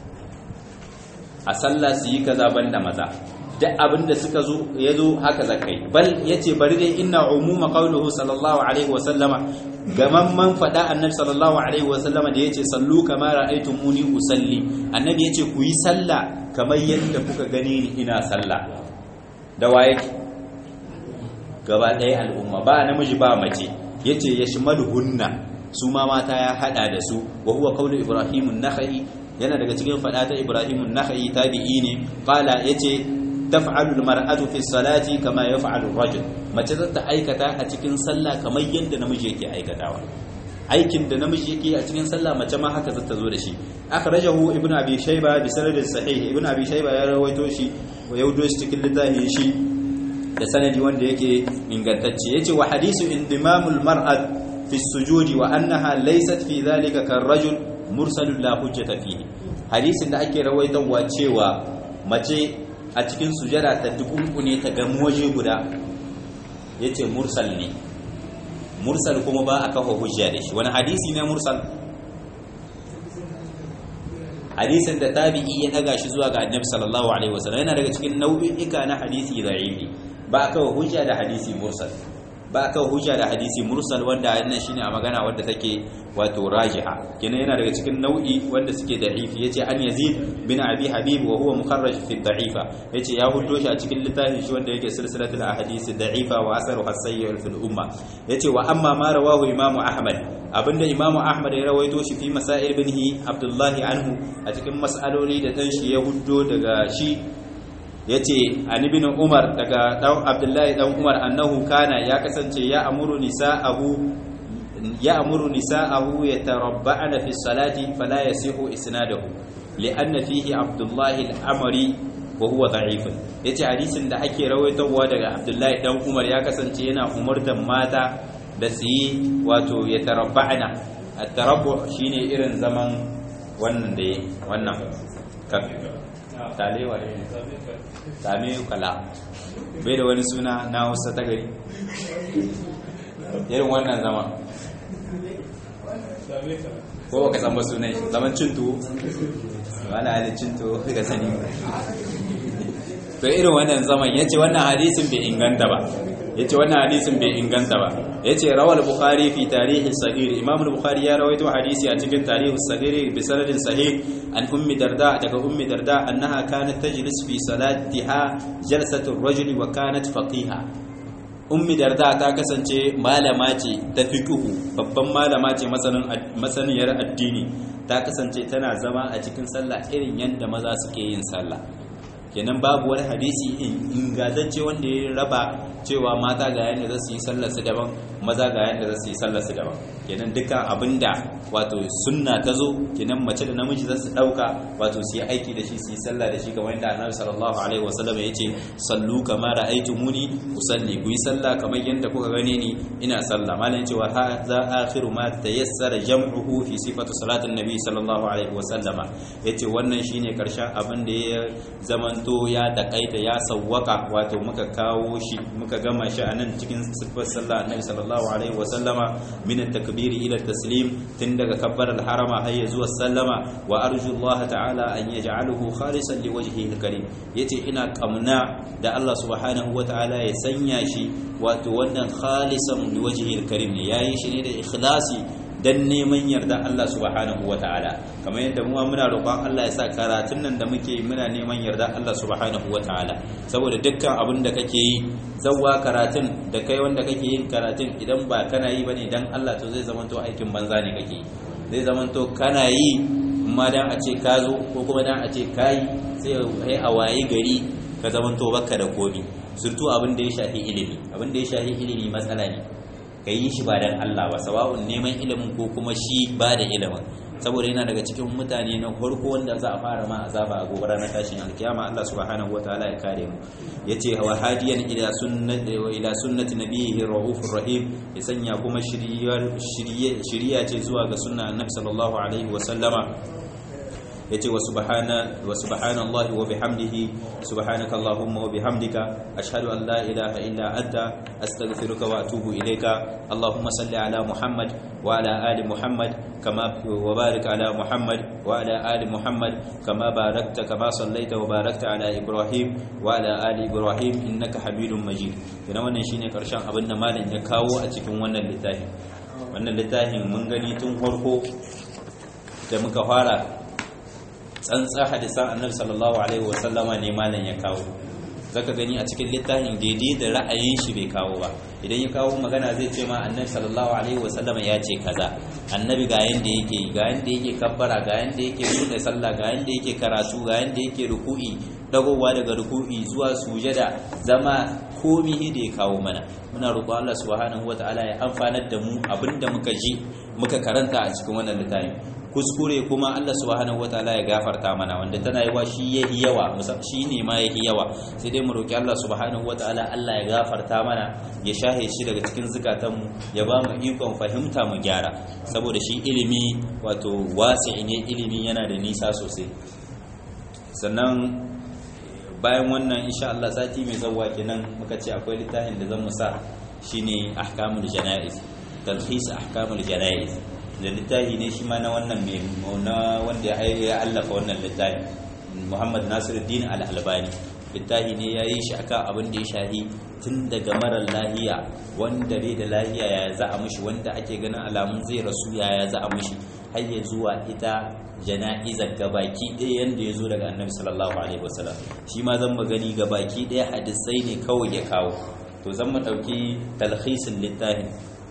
a sallah su yi kaza banda maza duk abin da suka zo ya zo haka zakai bal yace bari dai inna umuma qawluhu sallallahu alaihi wasallama gamamman faɗa annabi sallallahu alaihi wasallama da yace sallu kama ra'aytumuni usalli annabi yace ku yi sallah kamar yadda kuka gani ni ina sallah da waye gaba ɗaya al'umma ba namiji ba mace yace yashmaluhunna su ma mata ya hada da su wa huwa qawlu ibrahim an-nakhai yana daga cikin faɗa ta ibrahim an-nakhai tabi'i ne qala yace taf'alu al-mar'atu fi salati kama yaf'alu ar-rajul mace za ta aikata a cikin sallah kamar yadda namiji yake aikatawa aikin da namiji yake a cikin sallah mace ma haka zata zo da shi akhrajahu ibnu abi shayba bi sanadin sahih ibnu abi shayba ya rawaito shi wa yaudo shi cikin littafin shi da sanadi wanda yake ingantacce yace wa hadisu indimamul mar'at fi sujudi wa annaha laysat fi dhalika karrajul mursalun la hujjata fihi hadisin da ake rawaitowa cewa mace a cikin sujada ta dukunkune ta gamu waje guda yace mursal ne mursal kuma ba a kafa hujja da shi wani hadisi ne mursal hadisin da tabi'i ya daga shi zuwa ga annabi sallallahu alaihi wasallam yana daga cikin nau'ika na hadisi da'ifi ba a kafa hujja da hadisi mursal ba a kafa hujja da hadisi mursal wanda wannan shine a magana wadda take wato rajiha kenan yana daga cikin nau'i wanda suke da'ifi yace an yazid bin abi habib wa huwa mukharraj fi da'ifa yace ya hudo shi a cikin littafin shi wanda yake silsilatul ahadith da'ifa wa asaru hasayyi fil umma yace wa amma ma rawahu imamu ahmad abinda imamu ahmad ya rawaito shi fi masail binhi abdullahi anhu a cikin mas'aloli da dan shi ya hudo daga shi yace an ibn umar daga dan abdullahi dan umar annahu kana ya kasance ya amuru nisa'ahu ya amuru nisa'ahu yatarabba'na fi salati fala yasihu isnaduhu li'anna fihi abdullahi al-amri wa huwa da'if yace hadisin da ake rawaitowa daga abdullahi dan umar ya kasance yana umurtan mata da su yi wato yatarabba'na at-tarabbu shine irin zaman wannan da wannan talewa ne same kala bai da wani suna na wasu ta gari irin wannan zama ko baka san ba sunan shi zaman cin tuwo wani halin cin tuwo ka sani to irin wannan zaman ya ce wannan hadisin bai inganta ba ya ce wannan hadisin bai inganta ba ya ce rawar bukari fi tarihi sagiri imam bukari ya rawaito hadisi a cikin tarihi sagiri bi sanadin sahih an ummi darda daga ummi darda annaha kanat tajlis fi salatiha jalsatu ar-rajul wa kanat faqiha ummi darda ta kasance malama ce ta fiqhu babban malama ce masaniyar addini ta kasance tana zama a cikin sallah irin yadda maza suke yin sallah kenan babu wani hadisi ingantacce wanda ya raba cewa mata ga yadda za su yi sallar su daban maza ga yadda za su yi sallar su daban kenan dukkan abinda wato sunna ta zo kenan mace da namiji za su dauka wato su yi aiki da shi su yi sallah da shi kamar yadda annabi sallallahu alaihi wasallam ya ce sallu kama ra'aytumuni usalli ku yi sallah kamar yadda kuka gane ni ina sallah malam cewa hadha akhiru ma tayassara jam'uhu fi sifatu salatin nabi sallallahu alaihi wasallam yace wannan shine karshen abin da ya zamanto ya takaita ya sawwaka wato muka kawo shi muka gama shi anan cikin sifar sallah annabi sallallahu alaihi wasallama min at-takbiri ila at-taslim tun daga kabbar al-harama har ya zuwa sallama wa arju Allah ta'ala an yaj'aluhu khalisan liwajhihi al-karim yace ina kamna da Allah subhanahu wa ta'ala ya sanya shi wato wannan khalisan liwajhihi al-karim ne yayi shi ne da ikhlasi dan neman yarda Allah subhanahu wa ta'ala kamar yadda mu muna roƙon Allah ya sa karatun nan da muke muna neman yarda Allah subhanahu wa ta'ala saboda dukkan abin da kake yi zawwa karatun da kai wanda kake yin karatun idan ba kana yi bane dan Allah to zai zamanto aikin banza ne kake zai zamanto kana yi amma dan a ce ka zo ko kuma dan a ce kai sai a wayi gari ka zamanto baka da komi surtu abin da ya shafi ilimi abin da ya shafi ilimi matsala ne ka yi shi ba dan Allah ba sawa'un neman ilimin ko kuma shi ba da ilimin saboda yana daga cikin mutane na farko wanda za a fara ma azaba a gobe ranar tashin alkiyama Allah subhanahu wataala ya kare mu yace wa hadiyan ila sunnati wa ila sunnati nabiyhi raufur rahim ya sanya kuma shiriyar shiriya ce zuwa ga sunna annabi sallallahu alaihi wa sallama yace wa subhana wa subhanallahi wa bihamdihi subhanaka allahumma wa bihamdika ashhadu an la ilaha illa anta astaghfiruka wa atubu ilayka allahumma salli ala muhammad wa ala ali muhammad kama wa barik ala muhammad wa ala ali muhammad kama barakta kama sallaita wa barakta ala ibrahim wa ala ali ibrahim innaka hamidum majid ina wannan shine karshen abin da malam ya kawo a cikin wannan littafin wannan littafin mun gani tun farko da muka fara tsantsa hadisan annabi sallallahu alaihi wasallama ne malam ya kawo zaka gani a cikin littafin daidai da ra'ayin shi bai kawo ba idan ya kawo magana zai ce ma annabi sallallahu alaihi wasallama ya ce kaza annabi ga yanda yake ga yanda yake kabbara ga yanda yake buɗe sallah ga yanda yake karatu ga yanda yake ruku'i dagowa daga ruku'i zuwa sujada zama komi da ya kawo mana muna roƙo Allah subhanahu wataala ya amfanar da mu abinda muka ji muka karanta a cikin wannan littafin kuskure kuma Allah subhanahu wataala ya gafarta mana wanda tana yiwa shi yahi yawa shi ne ma yahi yawa sai dai mu roki Allah subhanahu wataala Allah ya gafarta mana ya shahe shi daga cikin zukatanmu ya ba mu ikon fahimta mu gyara saboda shi ilimi wato wasi'i ne ilimi yana da nisa sosai sannan bayan wannan insha Allah sati mai zawwa kenan muka ce akwai littafin da zan mu sa shine ahkamul janaiz talhis ahkamul janaiz da littafi ne shi ma na wannan mai na wanda ya allafa wannan littafi Muhammad Nasiruddin Al-Albani littafi ne ya yi shi akan abin da ya shahi tun daga marar lahiya wanda bai da lahiya ya za a mushi wanda ake ganin alamun zai rasu ya za a mushi har ya zuwa ita jana'izar gabaki ɗaya yanda ya zo daga annabi sallallahu alaihi wasallam shi ma zan magani gabaki ɗaya hadisai ne kawai ya kawo to zan mu ɗauki talhisin littafin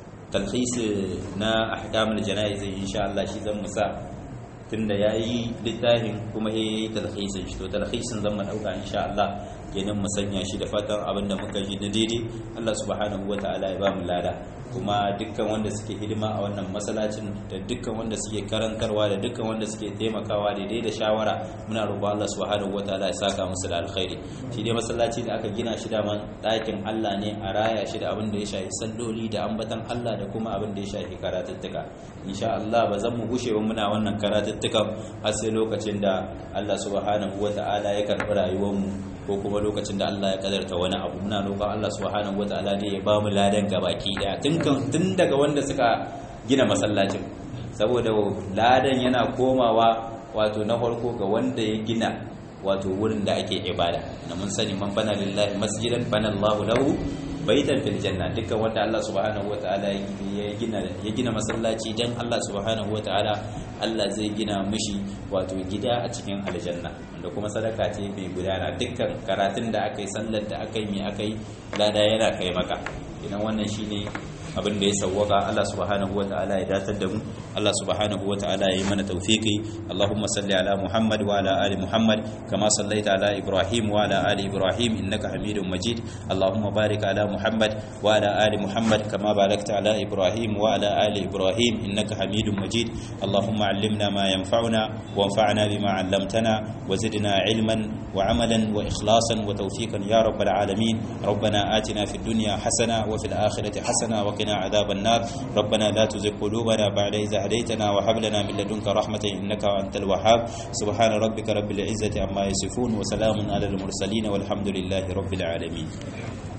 talhisi na ahkamul jana'iz insha Allah shi zan musa tunda yayi littafin kuma yayi talhisin shi to talhisin zan mu dauka insha Allah kenan mu sanya shi da fatan abinda muka ji na daidai Allah subhanahu wataala ya ba mu lada kuma dukkan wanda suke hidima a wannan masallacin da dukkan wanda suke karantarwa da dukkan wanda suke taimakawa daidai da shawara muna roƙon Allah subhanahu wataala ya saka musu da alkhairi shi dai masallaci da aka gina shi da man ɗakin Allah ne a raya shi da abin da ya shafi salloli da ambatan Allah da kuma abin da ya shafi karatuttuka insha Allah ba zan mu gushe ba muna wannan karatuttukan har sai lokacin da Allah subhanahu wataala ya karɓi rayuwar mu ko kuma lokacin da Allah ya kadarta wani abu muna roƙon Allah subhanahu wataala ne ya ba mu ladan gabaki daya tun daga wanda suka gina masallacin saboda ladan yana komawa wato na farko ga wanda ya gina wato wurin da ake ibada na mun sani man bana lillahi masjidan bana Allahu lahu baitan fil janna dukkan wanda Allah subhanahu wataala ya gina ya gina masallaci dan Allah subhanahu wataala Allah zai gina mishi wato gida a cikin aljanna da kuma sadaka ce mai gudana dukkan karatun da aka yi sallar da aka yi mai aka yi lada yana kai maka idan wannan shine abin da ya sawwaka Allah subhanahu wata'ala ya datar da mu Allah subhanahu wata'ala ya yi mana tawfiki Allahumma salli ala Muhammad wa ala ali Muhammad kama sallaita ala Ibrahim wa ala ali Ibrahim innaka Hamidum Majid Allahumma barik ala Muhammad wa ala ali Muhammad kama barakta ala Ibrahim wa ala ali Ibrahim innaka Hamidum Majid Allahumma allimna ma yanfa'una wanfa'na bima 'allamtana wa zidna 'ilman wa 'amalan wa ikhlasan wa tawfiqan ya rabbal alamin ربنا آتنا في الدنيا حسنة وفي الآخرة حسنة وقنا عذاب النار ربنا لا تزغ قلوبنا بعد إذ هديتنا وهب لنا من لدنك رحمة إنك أنت الوهاب سبحان ربك رب العزة عما يصفون وسلام على المرسلين والحمد لله رب العالمين